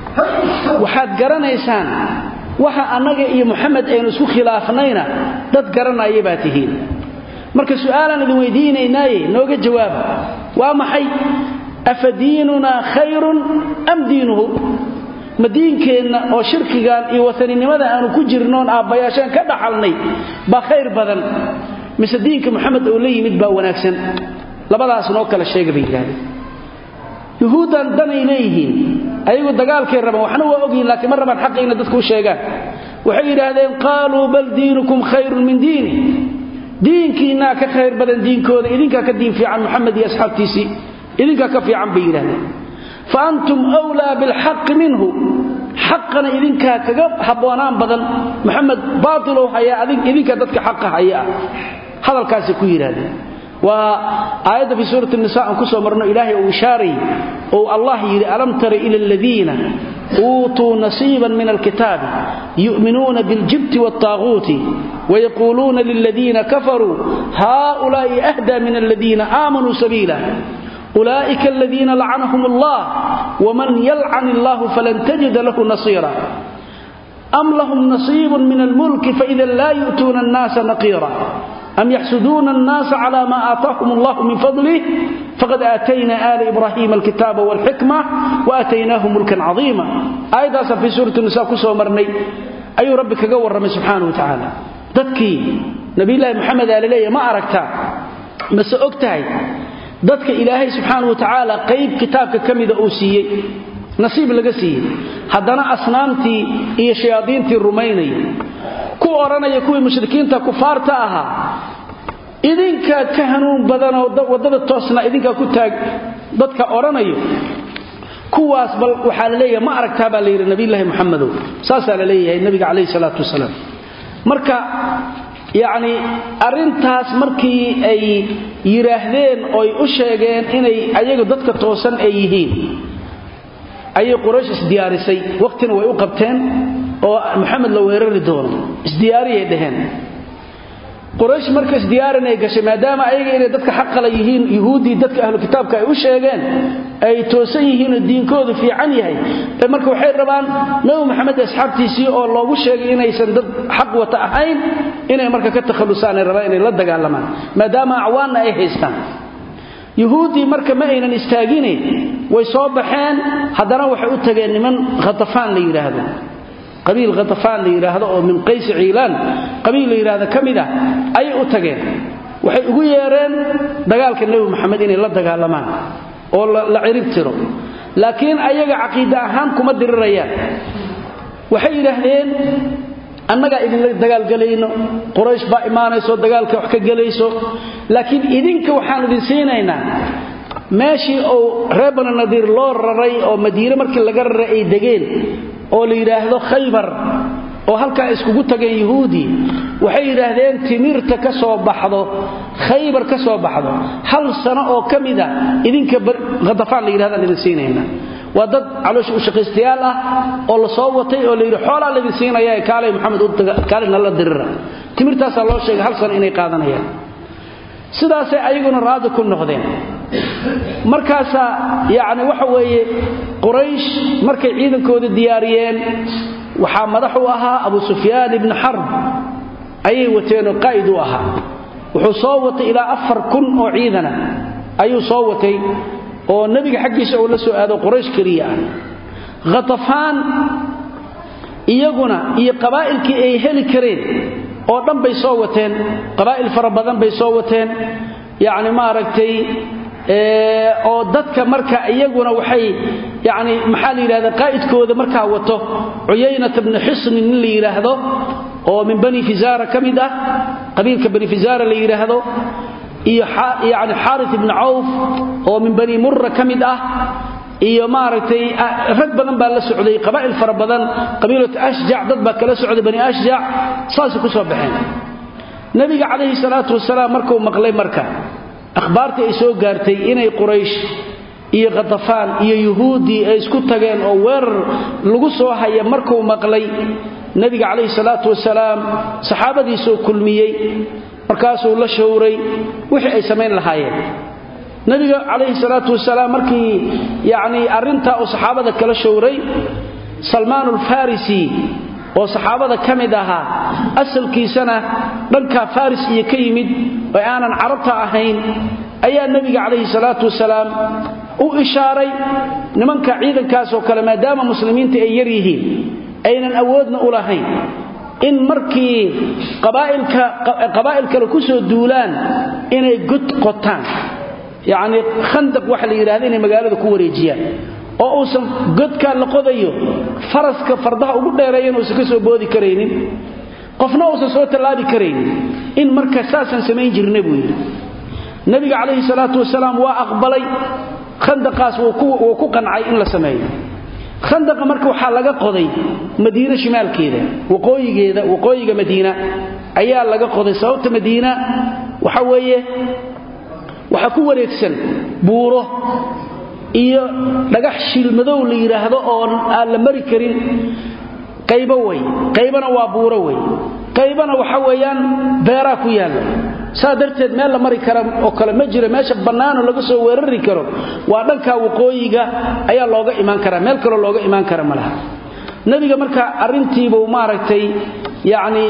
waxaad garanaysaan waxa annaga iyo muxamed aynu isku khilaafnayna dad garanaya baa tihiin marka su'aalaan idin weydiinaynaaye nooga jawaaba waa maxay afa diinunaa khayrun am diinuhu ma diinkeenna oo shirkigan iyo wasaninimada aanu ku jirnoon aabbayaashaan ka dhaxalnay baa khayr badan mise diinka moxamed oo la yimid baa wanaagsan labadaas noo kala sheega bay yidhahdeen yuhuuddan danay leeyihiin ayagu dagaalkay rabaan waxna waa ogyihin laakiin ma rabaan xaqa inay dadku u sheegaan waxay yidhaahdeen qaaluu bal diinukum khayrun min diini diinkiinnaa ka khayr badan diinkooda idinkaa ka diin fiican moxamed iyo asxaabtiisii idinkaa ka fiican bay yidhahdeen fa antum wlaa bilxaqi minhu xaqana idinkaa kaga habboonaan badan moxamed baailow hayaa idinkaa dadka xaqa haya ah hadalkaasay ku yidhahdeen waa aayadda fii suurati nisa aan ku soo marno ilaahay uu ishaaray ou allah yidhi alam tara ila aladiina uutuu nasiiban min alkitaabi yu'minuuna biاljibti wاlطaaguuti wayaquuluuna liladiina kafaruu haؤulaa'i ahdaa min aladiina aamanuu sabiila ulaa'ika aladiina lacanahum allah wman yalcan illahu falan tajida lahu nasiira am lahum nasiibun min almulki faidan laa yu'tuuna annaasa naqiira am yaxsuduuna annaasa cala ma aataahum allahu min fadlih faqad aatayna aala ibraahiima alkitaaba walxikma waataynaahum mulkan cadiima aayaddaasaan fii suurati nisa ku soo marnay ayuu rabbi kaga warramay subxaana wa tacaala dadkii nabiyulaahi moxamed aa laleeya ma aragtaa mase og tahay dadka ilaahay subxaana wa tacaala qayb kitaabka ka mida uu siiyey nasiib laga siiyey haddana asnaamtii iyo shayaadiintii rumaynaya ku odhanaya kuwii mushrikiinta kufaarta ahaa idinkaa ka hanuun badanoo waddada toosna idinkaa ku taag dadka odhanayo kuwaas bal waxaa la leeyahay ma aragtaa baa la yidhi nabiyulaahi moxamedow saasaa la leeyahay nabiga calayhi salaatu wasalaam marka yacni arrintaas markii ay yidhaahdeen oy u sheegeen inay ayagu dadka toosan ay yihiin ayay quraysh isdiyaarisay waqtina way u qabteen oo maxamed la weerari doono isdiyaariyay dhaheen quraysh marka isdiyaarinay gashay maadaama ayaga inay dadka xaqala yihiin yuhuuddii dadka ahlu kitaabka ay u sheegeen ay toosan yihiin oo diinkoodu fiican yahay marka waxay rabaan nabi maxamed asxaabtiisii oo loogu sheegay inaysan dad xaq wata ahayn inay marka ka takhallusaanay rabaan inay la dagaalamaan maadaama acwaanna ay haystaan yuhuuddii marka ma aynan istaagine way soo baxeen haddana waxay u tageen niman khatafaan la yidhaahdo qabiil khatafaan la yidhaahdo oo min qaysi ciilaan qabiil la yidhaahdo ka mid ah ayay u tageen waxay ugu yeereen dagaalka nebi maxamed inay la dagaalamaan oo la cirib tiro laakiin ayaga caqiide ahaan kuma dirirayaan waxay yidhaahdeen annagaa idinla dagaalgelayno quraysh baa imaanayso dagaalka wax ka gelayso laakiin idinka waxaan idin siinaynaa meeshii uu reer bani nadiir loo raray oo madiine markii laga raray ay degeen oo la yidhaahdo khaybar oo halkaa iskugu tageen yuhuudi waxay yidhaahdeen timirta ka soo baxdo khaybar ka soo baxdo hal sano oo ka mida idinka khatafaan la yidhahdaan idin siinayna waa dad caloosha u shaqaystayaal ah oo la soo watay oo la yidhi xoolaa laydin siinaya kaalay maxamed kaalina la dirira timirtaasaa loo sheegay hal sano inay qaadanayaan sidaasay ayaguna raadi ku noqdeen markaasaa yacni waxa weeye quraysh markay ciidankooda diyaariyeen waxaa madax u ahaa abu sufyaan ibni xarb ayay wateenoo qaa'id u ahaa wuxuu soo watay ilaa afar kun oo ciidana ayuu soo watay oo nebiga xaggiisa uu la soo aado quraysh keliya ah khatafaan iyaguna iyo qabaa'ilkii ay heli kareen oo dhan bay soo wateen qabaa'il fara badan bay soo wateen yacni maaragtay oo dadka marka iyaguna waxay yani maxaa la yidhahda qaa'idkooda markaa wato cuyaynata bni xisni nin la yidhaahdo oo min bani fisaara ka mid ah qabiilka bani fisaara la yidhaahdo iyo yani xaaris ibni cawf oo min bani murra ka mid ah iyo maaragtay rag badan baa la socday qabaa'il fara badan qabiilatu ashjac dad baa kala socday bani ashjac saasay ku soo baxeen nebiga calayhi salaatu wasalaam markuu maqlay marka akhbaartii ay soo gaartay inay quraysh iyo khatafaan iyo yuhuuddii ay isku tageen oo weerar lagu soo haya markuu maqlay nebiga calayhi salaatu wasalaam saxaabadiisuu kulmiyey markaasuu la showray wixii ay samayn lahaayeen nebiga calayhi salaatu wasalaam markii yacnii arrintaa uu saxaabada kala showray salmaan alfarisi oo saxaabada ka mid ahaa asalkiisana dhankaa faris iyo ka yimid oo aanan carabta ahayn ayaa nebiga calayhi salaatu wasalaam u ishaaray nimanka ciidankaasoo kale maadaama muslimiinta ay yar yihiin aynan awoodna u lahayn in markii qabaa'il kale ku soo duulaan inay god qotaan yacnii khandaq waxa la yidhahda inay magaalada ku wareejiyaan oo uusan godkaa la qodayo faraska fardaha ugu dheereeyan uusan ka soo boodi karaynin qofna uusan soo tallaabi karaynin in marka saasaan samayn jirna buu yidhi nebiga calayhi salaatu wasalaam waa aqbalay khandaqaas wuu ku qancay in la sameeyo khandaqa marka waxaa laga qoday madiine shimaalkeeda waqooyigeeda waqooyiga madiina ayaa laga qoday sababta madiina waxa weeye waxaa ku wareegsan buuro iyo dhagax shiilmadow la yidhaahdo oo aan la mari karin qaybo wey qaybana waa buuro wey qaybana waxa weeyaan beeraa ku yaalla saa darteed meel la mari kara oo kale ma jiro meesha bannaanoo laga soo weerari karo waa dhankaa waqooyiga ayaa looga imaan karaa meel kaloo looga imaan kara ma laha nebiga marka arrintiibuu maaragtay yacni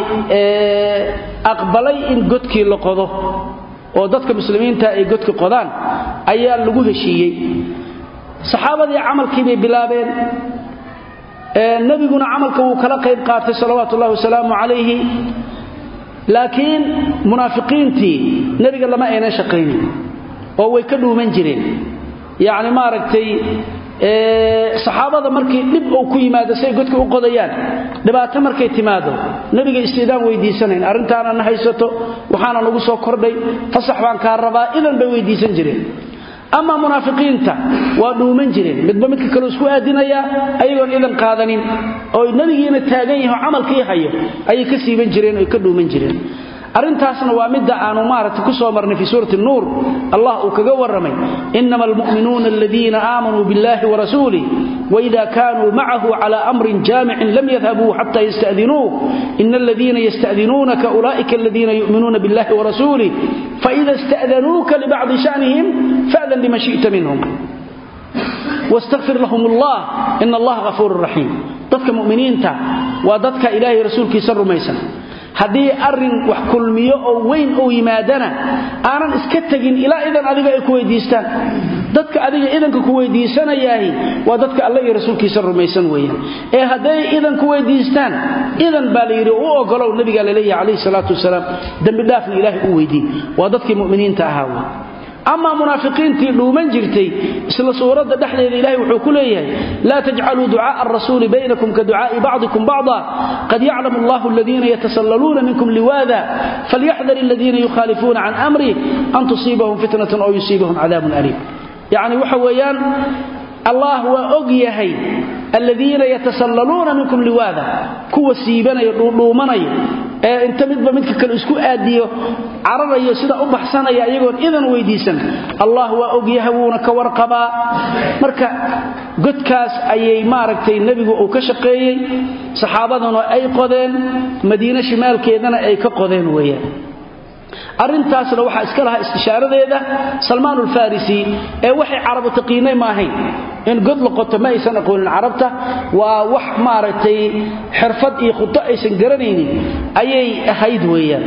aqbalay in godkii la qodo oo dadka muslimiinta ay godka qodaan ayaa lagu heshiiyey saxaabadii camalkii bay bilaabeen nebiguna camalka wuu kala qayb qaatay salawaatu ullahi wasalaamu calayhi laakiin munaafiqiintii nebiga lama aynan shaqaynin oo way ka dhuuman jireen yacni maaragtay saxaabada markii dhib uu ku yimaado say godka u qodayaan dhibaato markay timaado nebiga istiidaan weydiisanayn arrintaana na haysato waxaana nagu soo kordhay fasax baan kaa rabaa idan bay weydiisan jireen ama munaafiqiinta waa dhuuman jireen midba midka kale isku aadinayaa ayagoon idan qaadanin oo nebigiina taagan yaho camalkii hayo ayay ka siiban jireen oy ka dhuuman jireen arrintaasna waa midda aanu maaragtay ku soo marnay fii suurati nuur allah uu kaga warramay inama almu'minuuna aladiina aamanuu biاllahi warasuulih waida kaanuu macahu cala amrin jaamicin lam yadhabuu xata yasta'dinuuh ina aladiina yasta'dinuunaka ulaa'ika aladiina yu'minuuna biاllahi warasuulih faida ista'danuuka libacdi shanihim fa'dan liman shi'ta minhum wاstaqfir lahum allah ina allaha hafuurun raxiim dadka mu'miniinta waa dadka ilaahay rasuulkiisa rumaysan haddii arrin wax kulmiyo oo weyn uu yimaadana aanan iska tegin ilaa idan adiga ay ku weydiistaan dadka adiga idanka ku weydiisanayaahi waa dadka alle iyo rasuulkiisa rumaysan weeyaan ee hadday idan ku weydiistaan idan baa la yidhi u ogolow nabigaa laleeyahay calayhi salaatu wasalaam dembi dhaafna ilaahay u weydii waa dadkii mu'miniinta ahaa wey amaa munaafiqiintii dhuuman jirtay isla suuradda dhexdeeda ilahay wuxuu ku leeyahay laa tajcaluu ducaaa arasuuli baynakum ka ducaa'i bacdikum bacda qad yaclamu allahu aladiina yatasallaluuna minkum liwaada falyaxdar aladiina yukhaalifuuna can amrih an tusiibahum fitnatun aw yusiibahum cadaabun aliim yacni waxa weeyaan allah waa og yahay aladiina yatasallaluuna minkum liwaada kuwa siibanaya dhuudhuumanaya ee inta midba midka kale isku aadiyo cararayo sida u baxsanaya iyagoon idan weydiisan allah waa ogyahay wuuna ka warqabaa marka godkaas ayay maaragtay nebigu uu ka shaqeeyey saxaabaduna ay qodeen madiine shimaalkeedana ay ka qodeen weeyaan arrintaasna waxaa iska lahaa istishaaradeeda salmaan ulfarisi ee waxay carabu taqiinay maahayn in god la qoto ma aysan aqoonin carabta waa wax maaragtay xirfad iyo khudo aysan garanaynin ayay ahayd weeyaan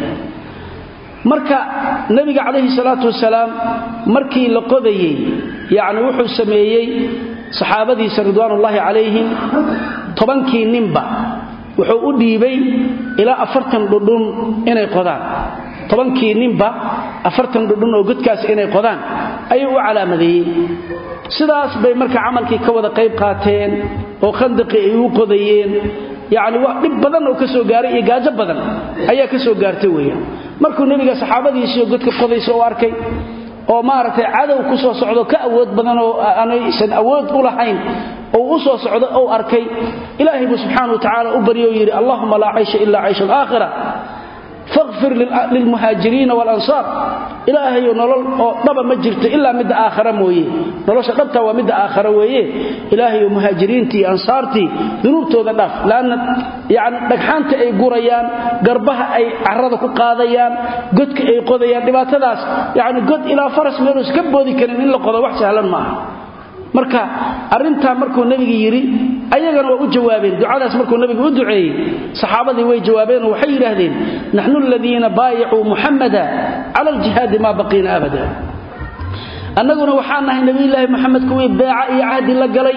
marka nebiga calayhi salaatu wasalaam markii la qodayey yacni wuxuu sameeyey saxaabadiisa ridwaanullaahi calayhim tobankii ninba wuxuu u dhiibay ilaa afartan dhudhun inay qodaan tobankii ninba afartan dhudhun oo godkaas inay qodaan ayuu u calaamadeeyey sidaas bay marka camalkii ka wada qayb qaateen oo khandaqii ay u qodayeen yacni wax dhib badan oo ka soo gaaray iyo gaajo badan ayaa ka soo gaartay weeyaan markuu nebiga saxaabadiisiioo godka qodaysa u arkay oo maaragtay cadow ku soo socdo ka awood badan oo aanaysan awood u lahayn oo u soo socdo ou arkay ilaahay buu subxaana wa tacaala u baryo oo yidhi allahuma laa caysha ila caysha alaakhira faqfir lilmuhaajiriina walansaar ilaahayo nolol oo dhaba ma jirto ilaa midda aakhara mooye nolosha dhabta waa midda aakhara weeye ilaahayo muhaajiriintii iyo ansaartii dunuubtooda dhaaf laanna yani dhagxaanta ay gurayaan garbaha ay carada ku qaadayaan godka ay qodayaan dhibaatadaas yani god ilaa faras meeluus ka boodi karin in la qodo wax sahlan ma aha marka arintaa markuu nebiga yidhi ayagana waa u jawaabeen ducadaas markuu nebiga u duceeyey saxaabadii way jawaabeen oo waxay yidhaahdeen naxnu aladiina baayacuu muxamada cala aljihaadi maa baqiina abada annaguna waxaan nahay nebiyulaahi moxamed kuwii beeca iyo cahdi la galay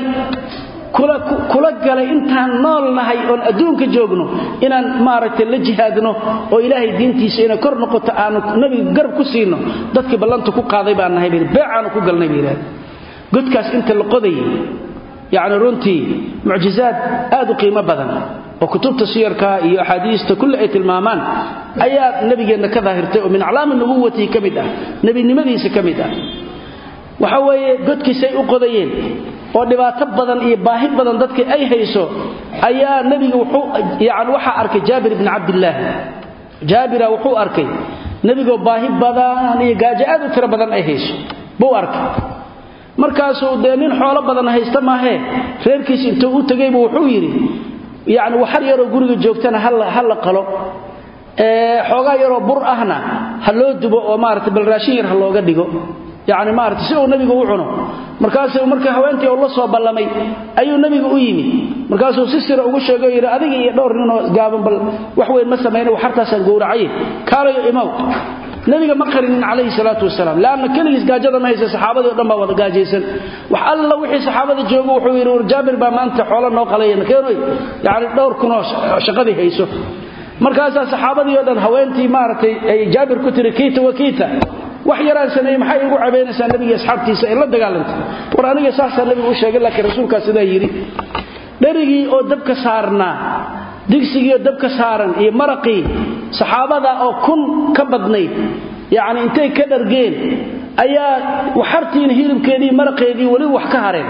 kula galay intaan nool nahay oon adduunka joogno inaan maaragtay la jihaadno oo ilaahay diintiisa inay kor noqoto aanu nebiga garab ku siino dadkii ballanta ku qaaday baan nahay beecaanu ku galnay bay yidhahdeen godkaas inta la qodayay yacni runtii mucjizaad aad u qiimo badan oo kutubta siyarka iyo axaadiista kulli ay tilmaamaan ayaa nebigeenna ka daahirtay oo min aclaami nubuwatihi ka mid ah nebinimadiisa ka mid ah waxa weeye godkiisay u qodayeen oo dhibaato badan iyo baahi badan dadkii ay hayso ayaa nebiga wuxuu yani waxaa arkay jaabir ibni cabdillaahi jaabira wuxuu arkay nebigoo baahi badan iyo gaajo aad u tiro badan ay hayso buu arkay markaasuu dee nin xoolo badan haysta maahee reerkiis intuu u tegaybu wuxuu yidhi yacni waxar yaroo guriga joogtana ha la qalo xoogaa yaroo bur ahna ha loo dubo oo maarata bal raashin yar ha looga dhigo yani maarata si uu nabigu u cuno markaasuu marka haweentii uu la soo ballamay ayuu nabigu u yimid markaasuu si sira ugu sheegay yidhi adiga iyo dhowr ninoo gaaban bal wax weyn ma samayna waxartaasaan gowracaye kaalayo imaw nabiga ma qarinin calayhi salaatu wasalaam laanna keligiis gaajada ma haysa saxaabadii o dhan baa wada gaajaysan wax alla wixii saxaabada joogo wuxuu yidhi war jaabir baa maanta xoolo noo qalaya keenoy yani dhowr kunoo shaqadii hayso markaasaa saxaabadii o dhan haweentii maaragtay ay jaabir ku tiri kiita wa kiita wax yaraan sameeyey maxay igu cabaynaysaa nabiga asxaabtiisa ay la dagaalantay war aniga saasaa nabigu u sheegay laakiin rasuulkaa sidaa yidhi dherigii oo dabka saarnaa digsigiioo dabka saaran iyo maraqii saxaabada oo kun ka badnayd yacni intay ka dhargeen ayaa waxartiina hilibkeedii maraqeedii weli wax ka hareen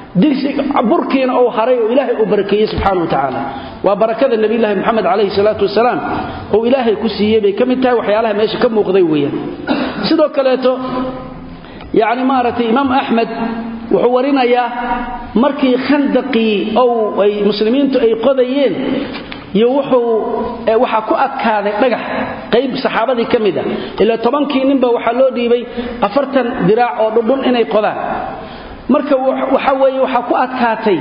burkiina uu haray oo ilaahay uu barakeeyey subxaana wa tacaala waa barakada nebiyulaahi moxamed calayhi salaatu wasalaam oo ilaahay ku siiyey bay ka mid tahay waxyaalaha meesha ka muuqday weeyaan sidoo kaleeto yacni maaragtay imaam axmed wuxuu warinayaa markii khandaqii ow ay muslimiintu ay qodayeen iyo wuxuu waxaa ku adkaaday dhagax qayb saxaabadii ka mid a ilaa tobankii ninba waxaa loo dhiibay afartan diraac oo dhudhun inay qodaan marka waxa weeye waxaa ku adkaatay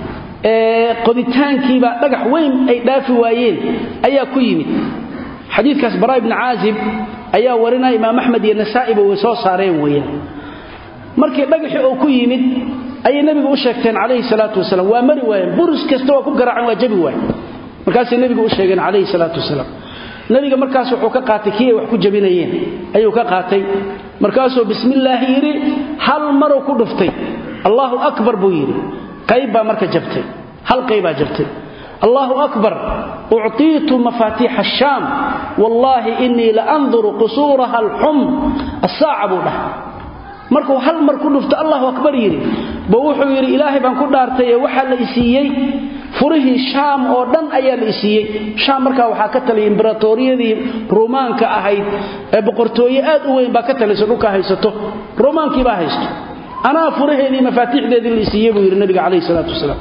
qoditaankiiba dhagax weyn ay dhaafi waayeen ayaa ku yimid xadiidkaas baraa ibni caazib ayaa warinaya imaam axmed iyo nasaa'iba way soo saareen weeyaan markii dhagaxii oo ku yimid ayay nebigu u sheegteen calayhi salaatu wasalaam waa mari waayeen buris kasta waa ku garaaceen waa jabi waaye markaasay nebigu u sheegeen calayhi salaatu wasalaam nebiga markaas wuxuu ka qaatay kii ay wax ku jabinayeen ayuu ka qaatay markaasuu bismillaahi yidhi hal maruu ku dhuftay allaahu akbar buu yidhi qayb baa marka jabtay hal qaybaa jabtay allaahu akbar ucطiitu mafaatiixa ashaam wallaahi inii la anduru qusuuraha alxum assaaca buu dhahay markuu hal mar ku dhufto allahu akbar yidhi ba wuxuu yidhi ilaahay baan ku dhaartay ee waxaa la isiiyey furihii shaam oo dhan ayaa la isiiyey shaam markaa waxaa ka taliyay imberatoriyadii ruumaanka ahayd ee boqortooye aad u weyn baa ka talayso dhulka haysato ruumaankii baa haysto anaa furaheedii mafaatiixdeedii la isiiyey buu yidhi nabiga calayhi salaatu wasalaam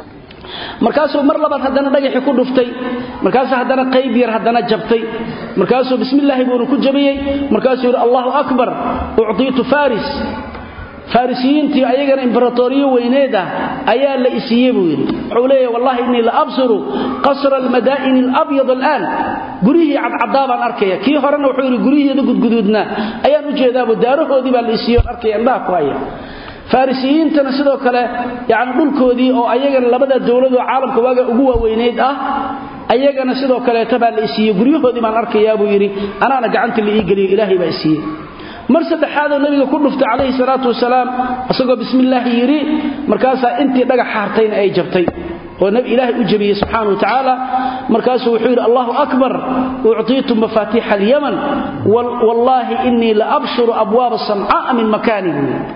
markaasuu mar labaad haddana dhagaxii ku dhuftay markaasuu haddana qayb yar haddana jabtay markaasuu bismillaahi buuna ku jabiyey markaasuu yidhi allahu akbar uctiitu faris farisiyiintii ayagana imberatoriyo weyneed ah ayaa la isiiye buu yidhi wuxuu leeyahy wallahi innii la absiru qasra almadaa'ini alabyad al'aan guryihii cadcadaa baan arkaya kii horena wuxuu yidhi guryihiida gudguduudnaa ayaan u jeedaabu daarahoodii baa la isiiye on arkaya indhaha ku haya farisiyiintana sidoo kale yani dhulkoodii oo ayagana labada dowladoo caalamka waaga ugu waaweynayd ah ayagana sidoo kaleeta baa la isiiye guryahoodii baan arkayaa buu yidhi anaana gacanta la ii geliyo ilaahay baa isiiye mar saddexaadoo nabiga ku dhuftay calayhi salaatu wasalaam isagoo bismillaahi yidhi markaasaa intii dhagax hartayna ay jabtay oo ilaahay u jabiyey subxaana wa tacaala markaasuu wuxuu yidhi allahu akbar ucطiitu mafaatiixa alyaman wallaahi inii la abshuru abwaaba samcaaa min makaani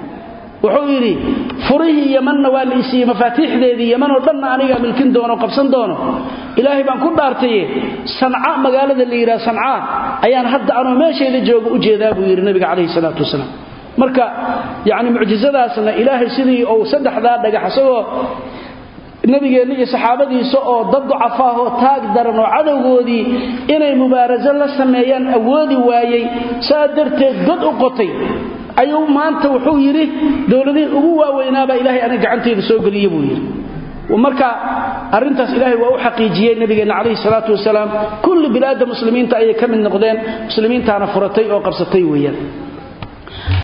wuxuu yidhi furihii yamanna waa la isiiyey mafaatiixdeedii yamanoo dhanna anigaa milkin doono qabsan doono ilaahay baan ku dhaartaye sanca magaalada la yidhaha sancaa ayaan hadda anoo meeshayda jooga u jeedaa buu yidhi nabiga calayhi salaatu wasalaam marka yacni mucjisadaasna ilaahay sidii uu saddexdaa dhagax isagoo nabigeenna iyo saxaabadiisa oo dad ducafaahoo taag daran oo cadowgoodii inay mubaaraso la sameeyaan awoodi waayey saa darteed god u qotay ayuu maanta wuxuu yidhi dowladihii ugu waaweynaabaa ilaahay aniga gacantayda soo geliye buu yidhi marka arintaas ilaahay waa u xaqiijiyey nabigeenna calayhi salaatu wasalaam kulli bilaadda muslimiinta ayay ka mid noqdeen muslimiintaana furatay oo qabsatay weeyaan